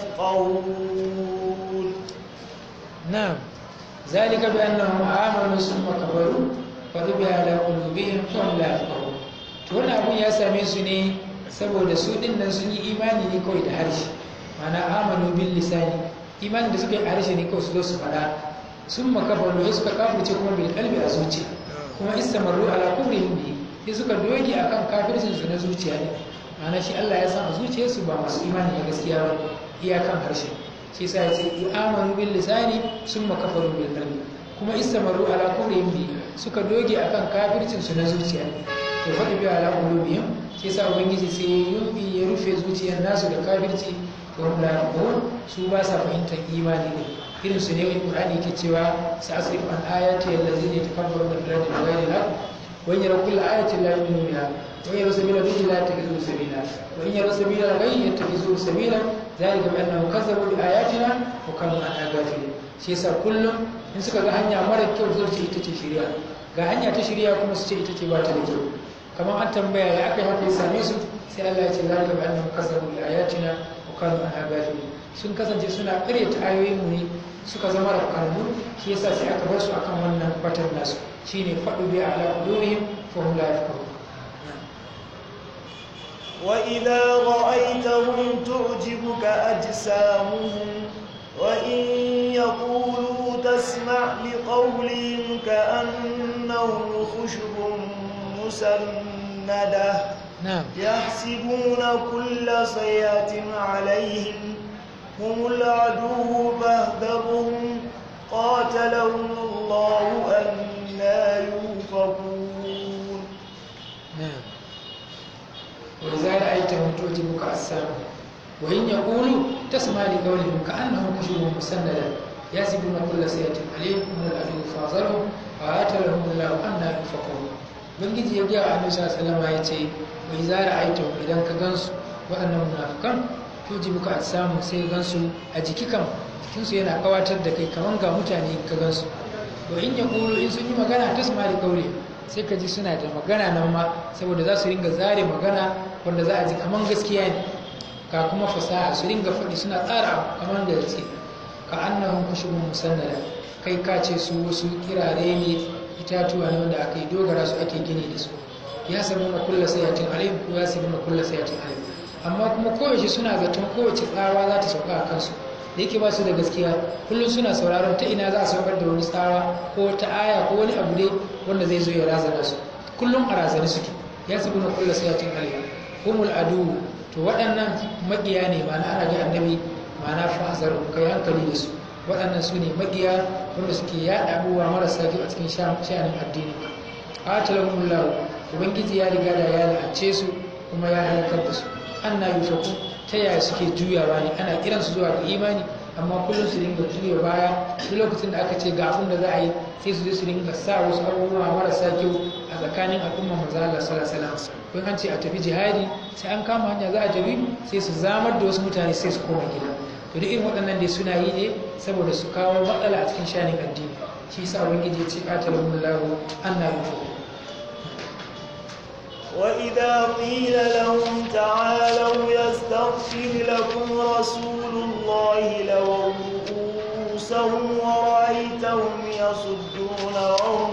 يفقهون نعم ذلك بأنهم آمنوا ثم كفروا فطبع على قلوبهم فهم لا يفقهون to wannan abun ya same su ne saboda su din nan sun yi imani ne kawai da harshe mana amanu bil lisani imani da suka yi a harshe ne kawai su zo su faɗa sun makafaru ya suka kafirce kuma bil kalbi a zuciya kuma istamaru ala kufrihim bi ya suka doge akan kafircin su na zuciya ne mana shi Allah ya san a zuciyarsu ba masu imani na gaskiya ba iyakan harshe shi yasa ya ce amanu bil lisani sun makafaru bil qalbi kuma istamaru ala kufrihim bi suka doge akan kafircin su na zuciya to faɗi bi ala qulubihim shi yasa ubangiji sai ya yumbi ya rufe zuciyar nasu da kafirci to hum la yaqul su ba sa fahimtar imani ne irin su ne wani qur'ani yake cewa sa asrif an ayati allazina yatakabbaruna fil ardi bighayri al-haqq wa in yaraw kulla ayatin la yu'minu biha wa in yaraw sabila al-rushd la yattakhidhuhu sabila wa in yaraw sabila al-ghayy yattakhidhuhu sabila dhalika bi annahum kazzabu bi ayatina wa kanu anha ghafilin shi yasa kullum in suka ga hanya mara kyau zai ce ita ce shari'a ga hanya ta shari'a kuma su ce ita ce ba ta da kyau kamar an tambaya ya aka yi haka ya same su sai Allah ya ce zalika bi annahum kazzabu bi ayatina wa kanu anha ghafilin sun kasance suna ƙaryata ayoyin mu ne suka zama rafkanmu shi yasa sai aka bar su akan wannan batar nasu shine faɗu bi ala qulubihim fa hum la yafqahun وإذا رأيتهم تعجبك أجسامهم وإن يقولوا تسمع لقولهم كأنهم خشب مسندة نعم يحسبون كل صيحة عليهم هم العدو فاهذرهم قاتلهم الله أنا يوفكون نعم وإذا رأيتهم تعجبك أجسامهم وإن يقولوا تسمع لقولهم كأنهم خشب مسندة يحسبون كل سيئة عليهم هم العدو فاحذرهم قاتلهم الله أنا يوفكون bangiji ya gaya annabi sallallahu alaihi ya ce wai za ra'aita idan ka gansu waɗannan munafikan to ji muka samu sai gansu a jiki kan jikinsu yana kawatar da kai kaman ga mutane ka gansu to in ya kulu in sun yi magana ta sama da kaure sai ka ji suna da magana nan ma saboda za su ringa zare magana wanda za a ji kaman gaskiya ne ka kuma fasaha su ringa faɗi suna tsara kaman da gaske ka annahum kushubun musannada kai ka ce su wasu kirare ne itatuwa ne wanda aka yi dogara su ake gini da su ya samu na kulla sayatin alim ko ya samu na kulla sayatin alim amma kuma kowace suna zaton kowace tsawa za ta sauka a kansu da yake ba su da gaskiya kullum suna sauraron ta ina za a saukar da wani tsawa ko ta aya ko wani abu dai wanda zai zo ya razana su kullum a razane suke ya samu na kulla sayatin alim humul adu to waɗannan maƙiya ne ma'ana ana ga annabi ma'ana fa'azar kai hankali da su waɗannan su ne maƙiya wanda suke yaɗa abubuwa marasa kyau a cikin sha'anin addini qatalahumullahu ubangiji ya riga da ya la'ance su kuma ya halakar da su anna yufaku ta yaya suke juyawa ne ana kiran su zuwa ga imani amma kullum su dinga juya baya duk lokacin da aka ce ga abin da za a yi sai su je su dinga sa wasu abubuwa marasa kyau a tsakanin al'umma manzo Allah sallallahu alaihi wasallam kun an ce a tafi jihadi sai an kama hanya za a tafi sai su zamar da wasu mutane sai su koma gida to duk irin waɗannan dai suna yi ne saboda su kawo matsala a cikin shanin addini shi yasa ubangiji ya ce qatalahumullahu anna yufaku وإذا قيل لهم تعالوا يستغفر لكم رسول الله لووا رؤوسهم ورأيتهم يصدون وهم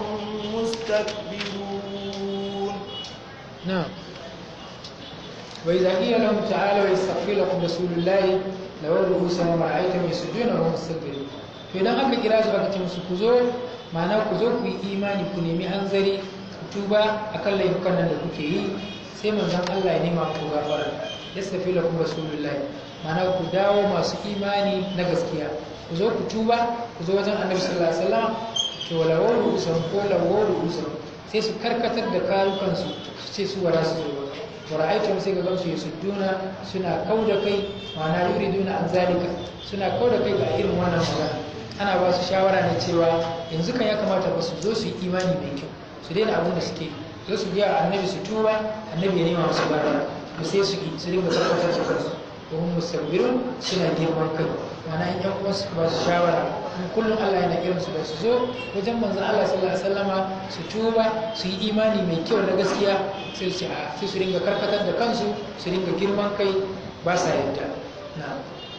مستكبرون نعم وإذا قيل لهم تعالوا يستغفر لكم رسول الله لووا رؤوسهم ورأيتهم يصدون وهم مستكبرون to idan aka kira su aka ce musu ku zo ma'ana ku zo ku yi imani ku nemi hanzari tuba akan laifukan nan da kuke yi sai manzon Allah ya nema ku gafara yastafi lakum rasulullahi mana ku dawo masu imani na gaskiya ku zo ku tuba ku zo wajen annabi sallallahu alaihi wasallam to lawar usan ko lawar usan sai su karkatar da kayukansu su ce su wara su zo wa ra'aytum sai ga gamsu yasudduna suna kauda kai ma'ana yuriduna an zalika suna kauda kai ga irin wannan magana ana ba su shawara ne cewa yanzu kan ya kamata ba su zo su yi imani mai kyau su daina abin da suke zo su biya annabi su tuba annabi ya nema musu bara to sai su yi su dinga tabbatar da kansu ko hum musabbirun suna girman kai ma'ana in yan uwansu ba su shawara in kullum Allah yana kiran su da su zo wajen manzon Allah sallallahu alaihi wasallama su tuba su yi imani mai kyau na gaskiya sai su a sai su dinga karkatar da kansu su dinga girman kai ba sa yadda na'am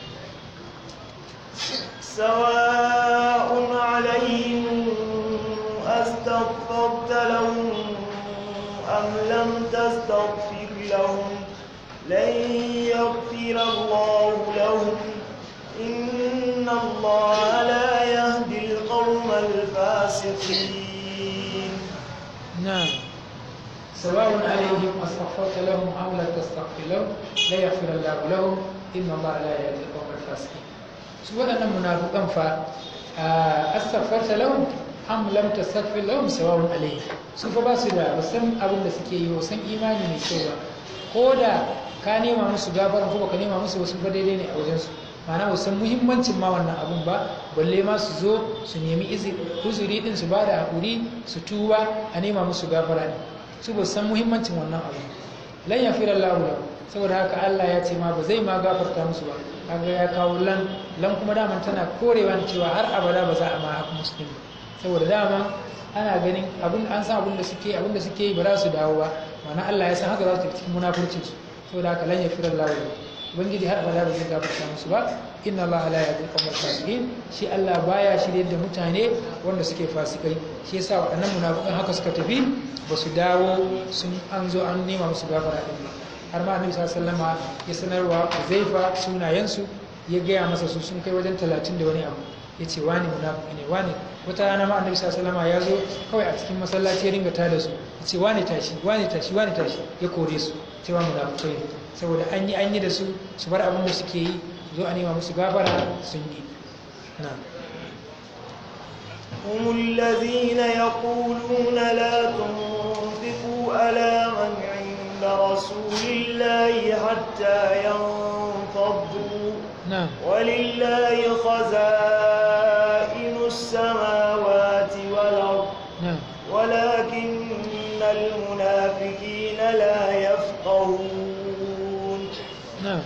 سواء عليهم أستغفرت لهم أم لم تستغفر لهم لن يغفر الله لهم إن الله لا يهدي القوم الفاسقين نعم سواء عليهم أستغفرت لهم أم لا تستغفر لهم لا يغفر الله لهم إن الله لا يهدي القوم الفاسقين su waɗannan munafukan fa astaghfarta lahum am lam tastaghfir lahum sawa'un alayhi su fa ba su da san abin da suke yi san imani mai kyau ba ko da ka nema musu gafaran ko baka nema musu wasu ba daidai ne a wajen su ma'ana ba san muhimmancin ma wannan abun ba balle ma su zo su nemi uzuri din su ba da hakuri su tuba a nema musu gafara ne su ba san muhimmancin wannan abu lan yafira Allahu lahu saboda haka Allah ya ce ma ba zai ma gafarta musu ba kaga ya kawo lan lan kuma daman tana korewa ne cewa har abada ba za a ma haka muslim saboda dama ana ganin abin an san abin da suke abin da suke yi ba za su dawo ba ma'ana Allah ya san haka za su tafi cikin munafurcin su saboda haka lan yafira Allahu lahu ubangiji har abada ba zai gafarta musu ba inna Allah la yahdi al fasiqin shi Allah baya shirye da mutane wanda suke fasikai shi yasa waɗannan munafikan haka suka tafi ba su dawo sun an zo an nema musu gafara din ba har ma annabi sallallahu alaihi ya sanarwa Uzaifa sunayensu ya gaya masa su sun kai wajen talatin da wani abu ya ce wani munafiki ne wani wata rana ma annabi sallallahu alaihi ya zo kawai a cikin masallaci ya ringa tada su ya ce wani tashi wani tashi wani tashi ya kore su cewa munafikai ne saboda an yi an yi da su su bar abin da suke yi zo a nema musu gafara sun yi na'am هم الذين يقولون لا تنفقوا على من عند رسول الله حتى ينفضوا نعم ولله خزائن السماوات والأرض نعم ولكن المنافقين لا يفقهون نعم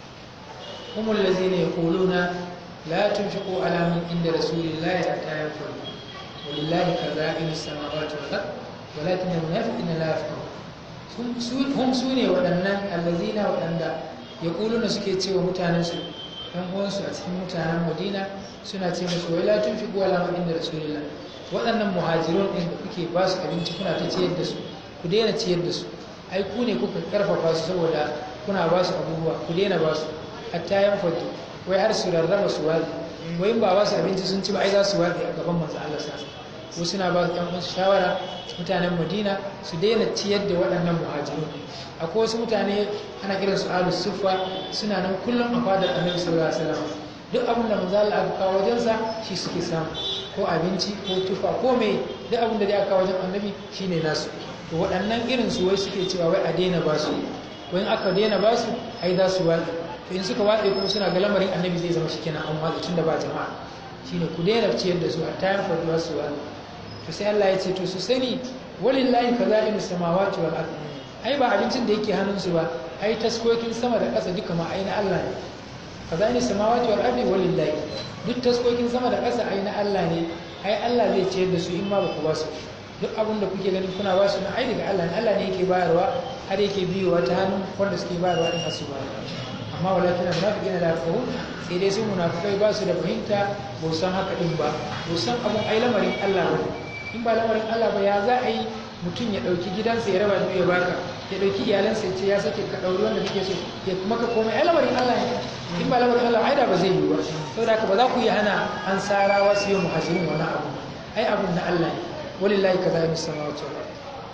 هم الذين يقولون لا تنفقوا على من عند رسول الله حتى ينفضوا ولله خزائن السماوات والأرض ولكن المنافقين لا يفقهون هم su- هم سوني waɗannan allazina waɗanda ya na suke cewa mutanensu ɗan uwansu a cikin mutanen madina suna ce musu wai la tunfiqu ala man inda rasulillah waɗannan muhajirun ɗin da kuke ba su abinci kuna ta ciyar da su ku daina ciyar da su ai ku ne kuka karfafa su saboda kuna ba su abubuwa ku daina ba su hatta yan fadu wai har su rarraba su wazi wai in ba ba su abinci sun ci ba ai za su wazi a gaban manzo Allah sa ko suna ba su ɗan uwansu shawara mutanen Madina su daina ciyar da waɗannan muhajirun akwai wasu mutane ana kiran su ahlus suffa suna nan kullum a fadar Annabi sallallahu alaihi wasallam duk abin da manzo Allah aka kawo wajensa shi suke samu ko abinci ko tufa ko me duk abin da aka kawo wajen Annabi shine nasu to waɗannan irin su wai suke cewa wai a daina ba su wai in aka daina ba su ai za su watsi to in suka watsi kuma suna ga lamarin annabi zai zama shikenan an watsi tun da ba jama'a shine ku daina ciyar da su a tayan faduwa su watsi to sai Allah ya ce to su sani walillahi kaza'inu samawati wal ard ai ba abincin da yake hannun su ba ai taskokin sama da ƙasa duka ma ai na Allah ne kaza'inu samawati wal ard walillahi duk taskokin sama da ƙasa ai na Allah ne ai Allah zai ciyar da su in ma ba ku ba su duk abin da kuke ganin kuna ba su na ai daga Allah ne Allah ne yake bayarwa har yake biyowa ta hannun wanda suke bayarwa din hasu ba amma walakin munafiqina la yafqahun sai dai su munafikai ba su da fahimta ba su san haka din ba ba su san abun ai lamarin Allah ba in ba lamarin Allah ba ya za a yi mutum ya dauki gidansa ya raba biyu ya baka ya dauki iyalansa ya ce ya sake ka dauri wanda kake so ya maka komai ai lamarin Allah ne in ba lamarin Allah ai da ba zai yi ba saboda haka ba za ku yi hana an sarawa su yi muhajirin wani abu ai abun na Allah ne ولله كذلك السماوات والارض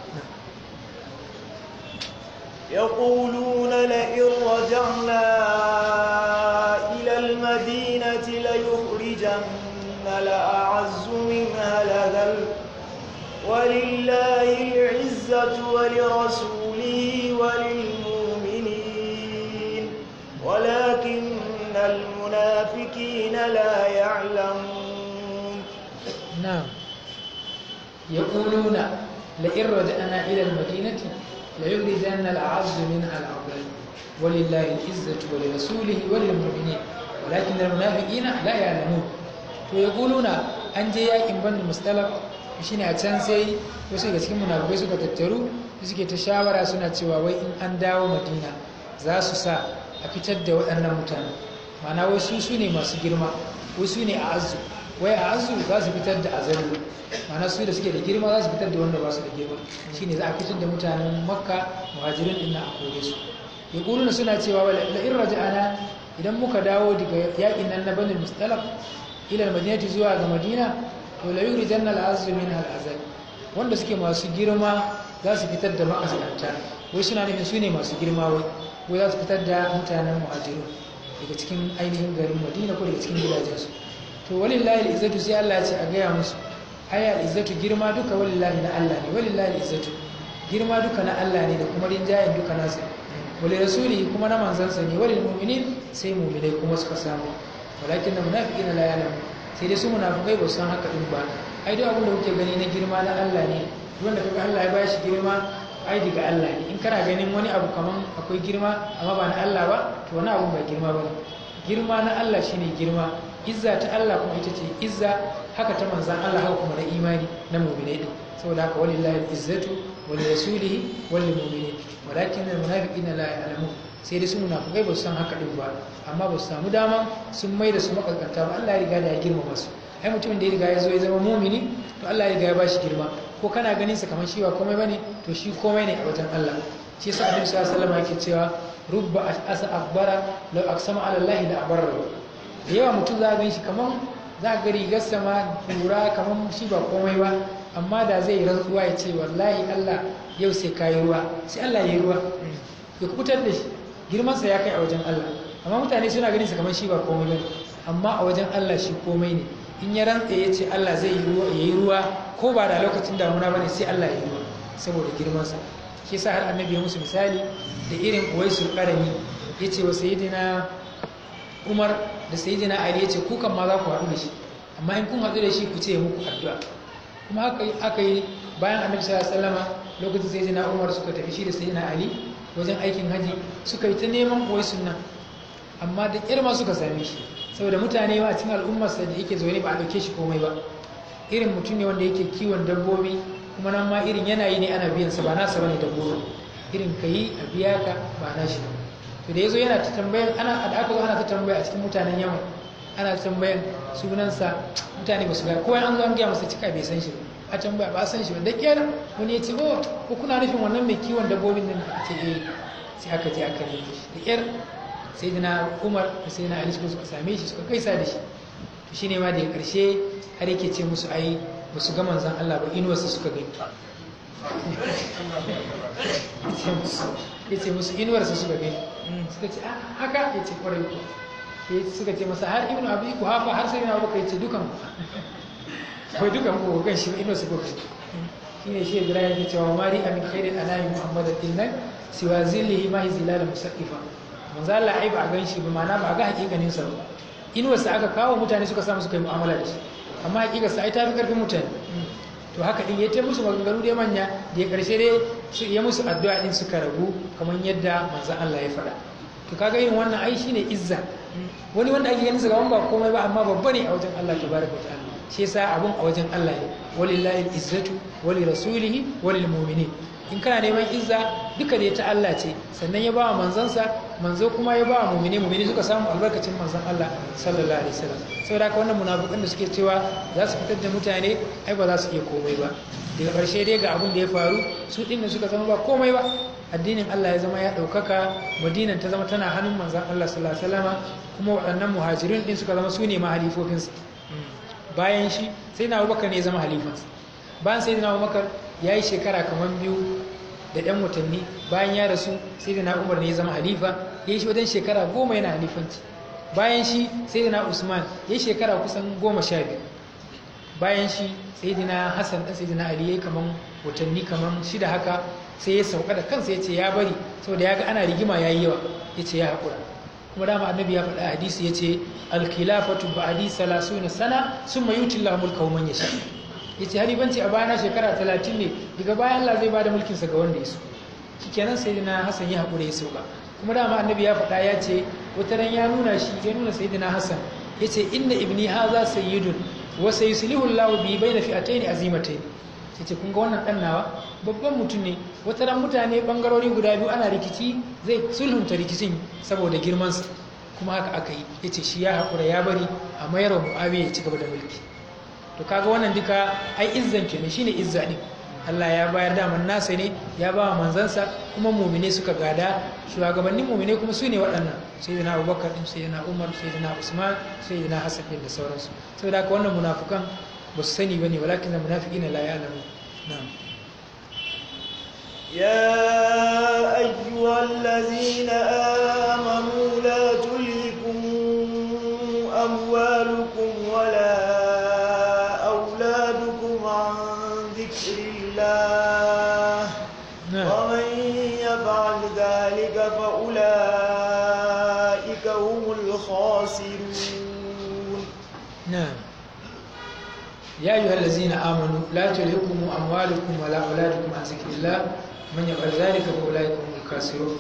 يقولون لئن رجعنا إلى المدينة ليخرجن لأعز منها لذل ولله العزة ولرسوله وللمؤمنين ولكن المنافقين لا يعلمون نعم يقولون لئن رجعنا إلى المدينة ليخرجن الأعز منها الأفضل ولله العزة ولرسوله وللمؤمنين ولكن المنافقين لا يعلمون ويقولون an je yakin banu mustalaf shine a can sai wasu daga cikin munafikai suka tattaru suke ta shawara suna cewa wai in an dawo madina za su sa a fitar da waɗannan mutane ma'ana wai su su ne masu girma wai su ne a azu wai a azu za su fitar da azalu ma'ana su da suke da girma za su fitar da wanda ba su da girma shine za a fitar da mutanen makka muhajirin din na a kore su ya kuluna suna cewa wala la in raja'ana idan muka dawo daga yakin nan na banu mustalaf ila madinati zuwa ga madina to la yurijanna al-azzu min al-azal wanda suke masu girma za su fitar da ma'azanta wai suna nufin su ne masu girma wai wai za su fitar da mutanen muhajiru daga cikin ainihin garin madina ko daga cikin gidajensu to walillahi al-izzatu sai Allah ya ce a gaya musu aya al-izzatu girma duka walillahi na Allah ne walillahi al-izzatu girma duka na Allah ne da kuma rinjayen duka nasa wali rasulihi kuma na manzansa ne walil mu'minin sai mu'minai kuma suka samu walakin na munafiqina la ya'lamu sai dai su munafikai ba su san haka din ba ai duk abin da kuke gani na girma na Allah ne wanda kaga Allah ya bashi girma ai daga Allah ne in kana ganin wani abu kaman akwai girma amma ba na Allah ba to wani abu ba girma ba girma na Allah shine girma izza ta Allah kuma ita ce izza haka ta manzan Allah haka kuma na imani na mu'minai din saboda haka walillahi izzatu wal rasulihi wal mu'minin walakin al munafiqina la ya'lamun sai dai su munafikai ba su san haka din ba amma ba su samu dama sun mai da su makaskanta ba Allah ya riga da ya girmama su ai mutumin da ya riga ya zo ya zama mumini to Allah ya riga ya bashi girma ko kana ganin sa kamar shi ba komai bane to shi komai ne a wajen Allah shi yasa Annabi sallallahu alaihi wasallam yake cewa rubba asa akbara law aqsama ala Allah la abarra da yawa mutum za ga shi kamar za ga rigar sama kura kamar shi ba komai ba amma da zai rantsuwa ya ce wallahi Allah yau sai kayi ruwa sai Allah ya yi ruwa ya kubutar da shi girmansa ya kai a wajen Allah amma mutane suna ganin sa kamar shi ba komai bane amma a wajen Allah shi komai ne in ya rantsa ya ce Allah zai yi ruwa yayi ruwa ko ba da lokacin damuna bane sai Allah ya yi ruwa saboda girmansa shi yasa har annabi ya musu misali da irin uwaisul qarani yace wa sayyidina Umar da sayyidina Ali yace ku kan ma za ku haɗu da shi amma in kun haɗu da shi ku ce muku addu'a kuma haka aka yi bayan annabi sallallahu alaihi wasallama lokacin sayyidina Umar suka tafi shi da sayyidina Ali wajen aikin haji suka yi ta neman koyi sunna amma da kirma suka same shi saboda mutane ba a cikin al'ummarsa da yake zaune ba a ɗauke shi komai ba irin mutum ne wanda yake kiwon dabbobi kuma nan ma irin yanayi ne ana biyan sa ba nasa bane dabbobi irin ka yi a biya ka ba na shi to da yazo yana ta tambayan ana da aka zo ana ta tambaya a cikin mutanen yaman ana ta tambayan sunansa mutane ba su ga kowa an zo an gaya masa cika bai san shi ba a tambaya ba san shi ba da kyar wani ya ce oh ko kuna nufin wannan mai kiwon dabbobin nan da ce eh sai aka je aka nemi shi da kyar sai dina umar da sai na ali suka suka same shi suka kaisa da shi to shine ma da karshe har yake ce musu ai ba su ga manzon Allah ba inuwarsa suka gani ya ce musu inuwarsa suka gani suka ce haka ya ce kwarai ko suka ce masa har ibnu abi kuhafa har sai na abu ya ce dukan kai dukan ku kan shi ino su ko shi ne shi Ibrahim ya cewa mari amin khairin anami Muhammad dinnan siwa zillihi ma hi zilal musaqifa manzo Allah ai ba gan shi ba mana ba ga hakikanin sa ba inuwar sa aka kawo mutane suka samu suka yi mu'amala da shi amma hakikar sa ai ta fi karfin mutane to haka din ya ta musu maganganu da manya da ya karshe dai su ya musu addu'a din suka rabu kamar yadda manzo Allah ya faɗa to kaga irin wannan ai shine izza wani wanda ake ganin sa gaban ba komai ba amma babba ne a wajen Allah tabaraka wa ta'ala shi yasa abun a wajen Allah ne walillahi izzatu wali rasulihi walil mu'minin in kana neman izza duka da ta Allah ce sannan ya bawa manzansa manzo kuma ya bawa mu'mini mu'mini suka samu albarkacin manzon Allah sallallahu alaihi wasallam saboda haka wannan munafikan da suke cewa za su fitar da mutane ai ba za su iya komai ba daga ƙarshe dai ga abun da ya faru su din da suka zama ba komai ba addinin Allah ya zama ya ɗaukaka madinan ta zama tana hannun manzon Allah sallallahu alaihi wasallam kuma waɗannan muhajirin din suka zama su ne mahalifofinsa bayan shi sai na abubakar ne ya zama halifansa bayan sai na abubakar ya yi shekara kamar biyu da ɗan watanni bayan ya rasu sai da na umar ne ya zama halifa ya yi shi wajen shekara goma yana halifanci bayan shi sai da na usman ya yi shekara kusan goma sha biyu bayan shi sayyidina Hassan dan sayyidina Ali yayi kaman watanni kaman shida haka sai ya sauka da kansa ya ce ya bari saboda ya ga ana rigima yayi yawa ya ce ya haƙura kuma dama annabi ya faɗa hadisi ya ce alkhilafatu ba'di salasuna sana summa yuti Allahu mulkahu man yasha yace halifanci a bayana shekara 30 ne daga bayan Allah zai bada mulkin sa ga wanda ya so shikenan sayyidina Hassan ya haƙura ya sauka kuma dama annabi ya faɗa ya ce wata ran ya nuna shi ya nuna sayyidina Hassan yace inna ibni haza sayyidun wa sayuslihu Allahu bi bayna fi'atayn azimatayn yace kun ga wannan dan nawa babban mutum ne wata ran mutane bangarori guda biyu ana rikici zai sulhunta rikicin saboda girmansa kuma haka aka yi ya ce shi ya haƙura ya bari a mayar wa mu'awiya ya ci gaba da mulki to kaga wannan duka ai izzan kenan shine izza din Allah ya bayar daman nasa ne ya ba wa manzansa kuma mumine suka gada shugabannin mumine kuma su ne waɗannan sayyidina Abubakar din sayyidina Umar sayyidina Usman sayyidina Hassan din da sauransu saboda haka wannan munafukan ba su sani bane walakin munafiqina la ya'lamu na'am يا أيها الذين آمنوا لا تلهكم أموالكم ولا أولادكم عن ذكر الله نعم ومن يفعل ذلك فأولئك هم الخاسرون نعم يا أيها الذين آمنوا لا تلهكم أموالكم ولا أولادكم عن ذكر الله من يفعل ذلك فأولئك هم الخاسرون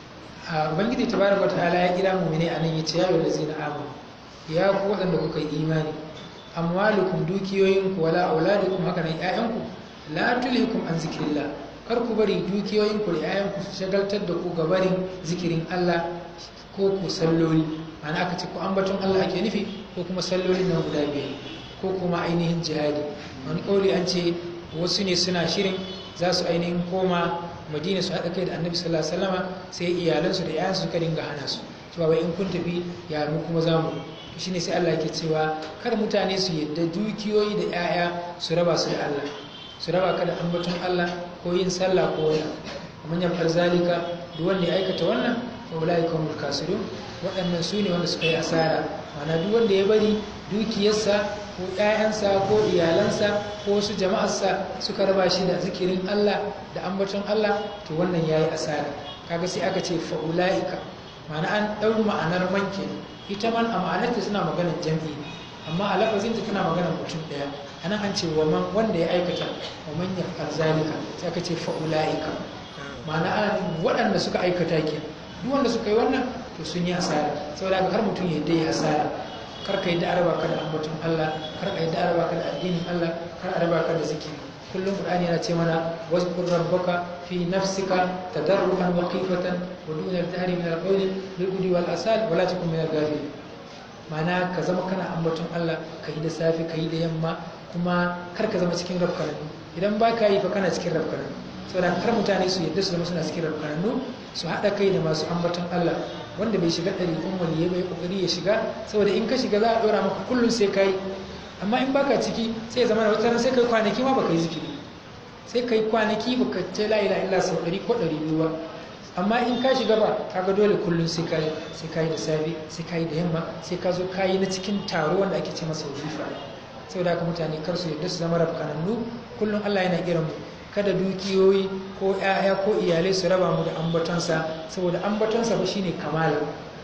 a ubangiji tabaraka wa ta'ala ya kira mu'mini anan yace ya ayyuhal ladzina amanu ya ku waɗanda kuka yi imani amwalukum dukiyoyinku wala auladukum haka nan ƴaƴanku la tulhikum an zikrillah kar ku bari dukiyoyinku da ƴaƴanku su shagaltar da ku ga barin zikirin Allah ko ku salloli ma'ana aka ce ku ambaton Allah ake nufi ko kuma sallolin nan guda biyar ko kuma ainihin jihadi wani kauli an ce wasu ne suna shirin za su ainihin koma madina su haɗa kai da annabi sallallahu alaihi wasallama sai iyalansu da yayansu suka dinga hana su cewa wai in kun tafi ya mu kuma za mu to shine sai Allah yake cewa kar mutane su yadda dukiyoyi da yaya su raba su da Allah su raba ka da ambaton Allah ko yin sallah ko wani kamar yafar zalika duk wanda ya aikata wannan fa ulai kumul kasirun waɗannan su ne wanda suka yi asara ma'ana duk wanda ya bari dukiyarsa ko ‘ya'yansa ko iyalansa ko wasu jama'arsa suka raba shi da zikirin Allah da ambaton Allah to wannan ya yi asara kaga sai aka ce fa'ula'ika ma'ana an ɗau ma'anar manke ita man a ma'anarta suna maganar jam'i ne amma a lafazinta tana maganar mutum ɗaya a nan an ce wa man wanda ya aikata wa man ya zalika sai aka ce fa'ula'ika ma'ana ana nufin waɗanda suka aikata ke duk wanda suka yi wannan to sun yi asara saboda haka har mutum ya dai asara kar ka yi da araba ka da ambaton Allah kar ka yi da araba ka da addinin Allah kar araba ka da zikiri kullum Qur'ani yana ce mana wazkur rabbaka fi nafsika tadarruan wa khifatan wa duna al-jahri min al-qawli bil ghudwi wal asal wa la takun min al-ghafilin ma'ana ka zama kana ambaton Allah ka yi da safe ka yi da yamma kuma kar ka zama cikin rafkananu idan ba ka yi fa kana cikin rafkananu saboda kar mutane su yadda su zama suna cikin rafkananu su haɗa kai da masu ambaton Allah wanda bai shiga ɗari kun waliye bai kokari ya shiga saboda in ka shiga za a ɗora maka kullum sai ka yi amma in baka ciki sai ya zama da wata sai kai kwanaki ma baka yi zikiri sai kai kwanaki baka ce la ilaha illa sau ɗari ko ɗari biyu ba amma in ka shiga ba kaga dole kullum sai ka yi sai ka yi da safe sai ka yi da yamma sai ka zo ka yi na cikin taro wanda ake ce masa wazifa saboda haka mutane kar su yadda su zama rafkanannu kullum Allah yana kiran mu kada dukiyoyi ko ‘ya'ya ko iyalai su raba mu da ambatonsa saboda ambatonsa ba shine kamala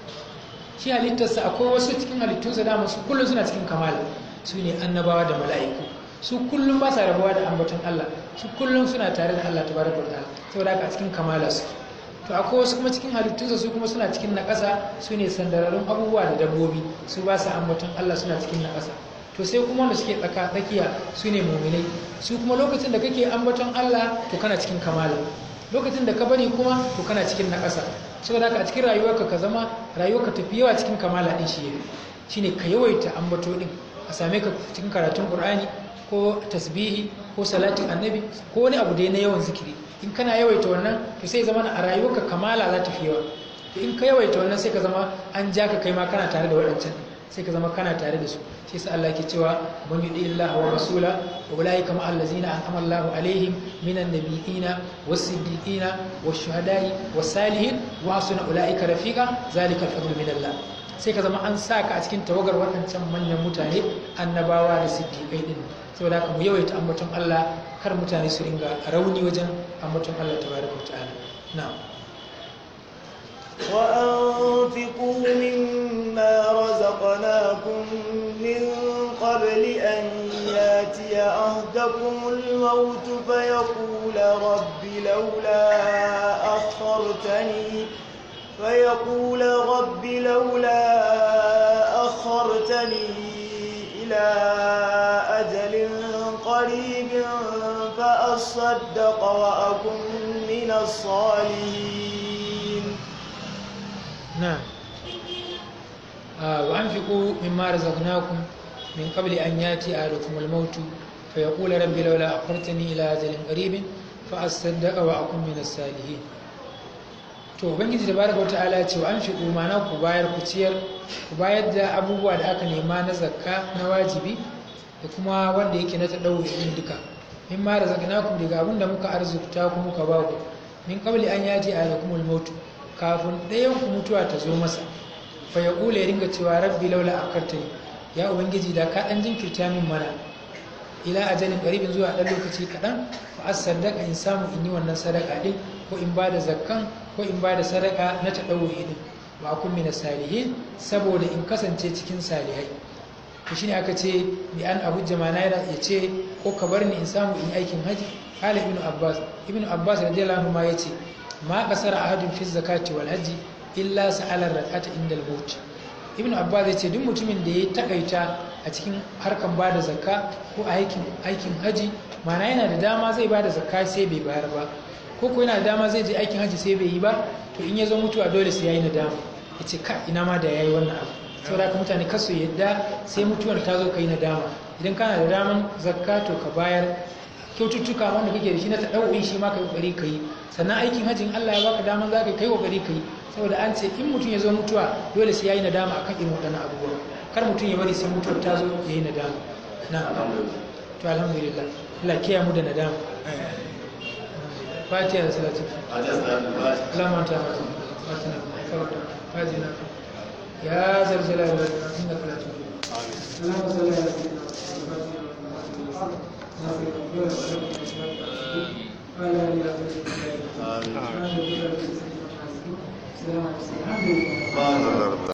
shi halittarsa akwai wasu cikin halittunsa dama su kullum suna cikin kamala su ne annabawa da mala'iku su kullum ba sa rabuwa da ambaton Allah su kullum suna tare da Allah tabaraka wa ta'ala saboda haka a cikin kamala su to akwai wasu kuma cikin halittunsa su kuma suna cikin naƙasa su ne sandararrun abubuwa da dabbobi su ba sa ambaton Allah suna cikin naƙasa to sai kuma wanda suke tsaka tsakiya su ne muminai su kuma lokacin da kake ambaton Allah to kana cikin kamala lokacin da ka bari kuma to kana cikin naƙasa saboda haka a cikin rayuwarka ka zama rayuwarka tafi yawa cikin kamala din shi yafi shine ka yawaita ambato din a same ka cikin karatun Qur'ani ko tasbihi ko salatin annabi ko wani abu dai na yawan zikiri in kana yawaita wannan to sai zama a rayuwarka kamala za ta fi yawa in ka yawaita wannan sai ka zama an ja ka kai ma kana tare da waɗancan sai ka zama kana tare da su shi yasa Allah ke cewa man yudi Allah wa rasula wa ulaika ma allazina an'ama Allahu alaihim minan nabiyina was-siddiqina wash-shuhada'i was-salihin wa hasuna ulaika rafiqa zalika al-fadlu min Allah sai ka zama an sa ka a cikin tawagar waɗancan manyan mutane annabawa da siddiƙai din saboda haka mu yawaita ambaton Allah kar mutane su ringa rauni wajen ambaton Allah tabaraka wa ta'ala na'am وأنفقوا مما رزقناكم من قبل أن ياتي أهدكم الموت فيقول رب لولا أخرتني فيقول رب لولا أخرتني إلى أجل قريب فأصدق وأكن من الصالحين نعم آه وأنفقوا مما رزقناكم من قبل أن يأتي أحدكم الموت فيقول رب لولا أخرتني إلى أجل قريب فأصدق وأكن من الصالحين to ubangiji da baraka wata ala ce wa an fi mana ku bayar ku ciyar ku bayar da abubuwa da aka nema na zakka na wajibi da kuma wanda yake na taɗau din duka min ma razaqnakum daga abin da muka arzuta ku muka ba ku min qabli an yaji alakumul maut kafin ɗayan ku mutuwa ta zo masa fa ya ƙula ya ringa cewa rabbi laula akartani ya ubangiji da ka ɗan jinkirta min mana ila ajalin ƙaribin zuwa ɗan lokaci kaɗan fa as sadaka in samu in yi wannan sadaka ɗin ko in ba da zakkan ko in ba da sadaka na taɗauri ɗin wa kun mina salihin saboda in kasance cikin salihai to shine aka ce bi an abu jamana ya ce ko ka bar ni in samu in yi aikin haji kala ibnu abbas ibnu abbas radiyallahu anhu ma yace ma kasara ahadun fi zakati wal haji illa sa'ala rak'ata inda al-maut ibnu abbas yace duk mutumin da ya takaita a cikin harkan bada zakka ko aikin aikin haji mana yana da dama zai bada zakka sai bai bayar ba ko ko yana da dama zai je aikin haji sai bai yi ba to in ya zo mutuwa dole sai yayi nadama yace ka ina ma da yayi wannan abu saboda haka mutane kasu yadda sai mutuwar ta zo kai nadama idan kana da daman zakka to ka bayar kyaututtuka wanda kake da shi na taɗau'in shi ma ka yi ƙoƙari ka yi sannan aikin hajjin Allah ya baka daman za ka kai ƙoƙari ka yi saboda an ce in mutum ya zo mutuwa dole sai ya yi nadama akan irin waɗannan abubuwa kar mutum ya bari sai mutuwar ta zo ya yi nadama na to alhamdulillah Allah kiyaye mu da nadama fatiha da salatu اللهم انت فاتنا فرد فاتنا يا ذا الجلال والاكرام انك لا تغلب اللهم صل على سيدنا محمد وعلى اله وصحبه وسلم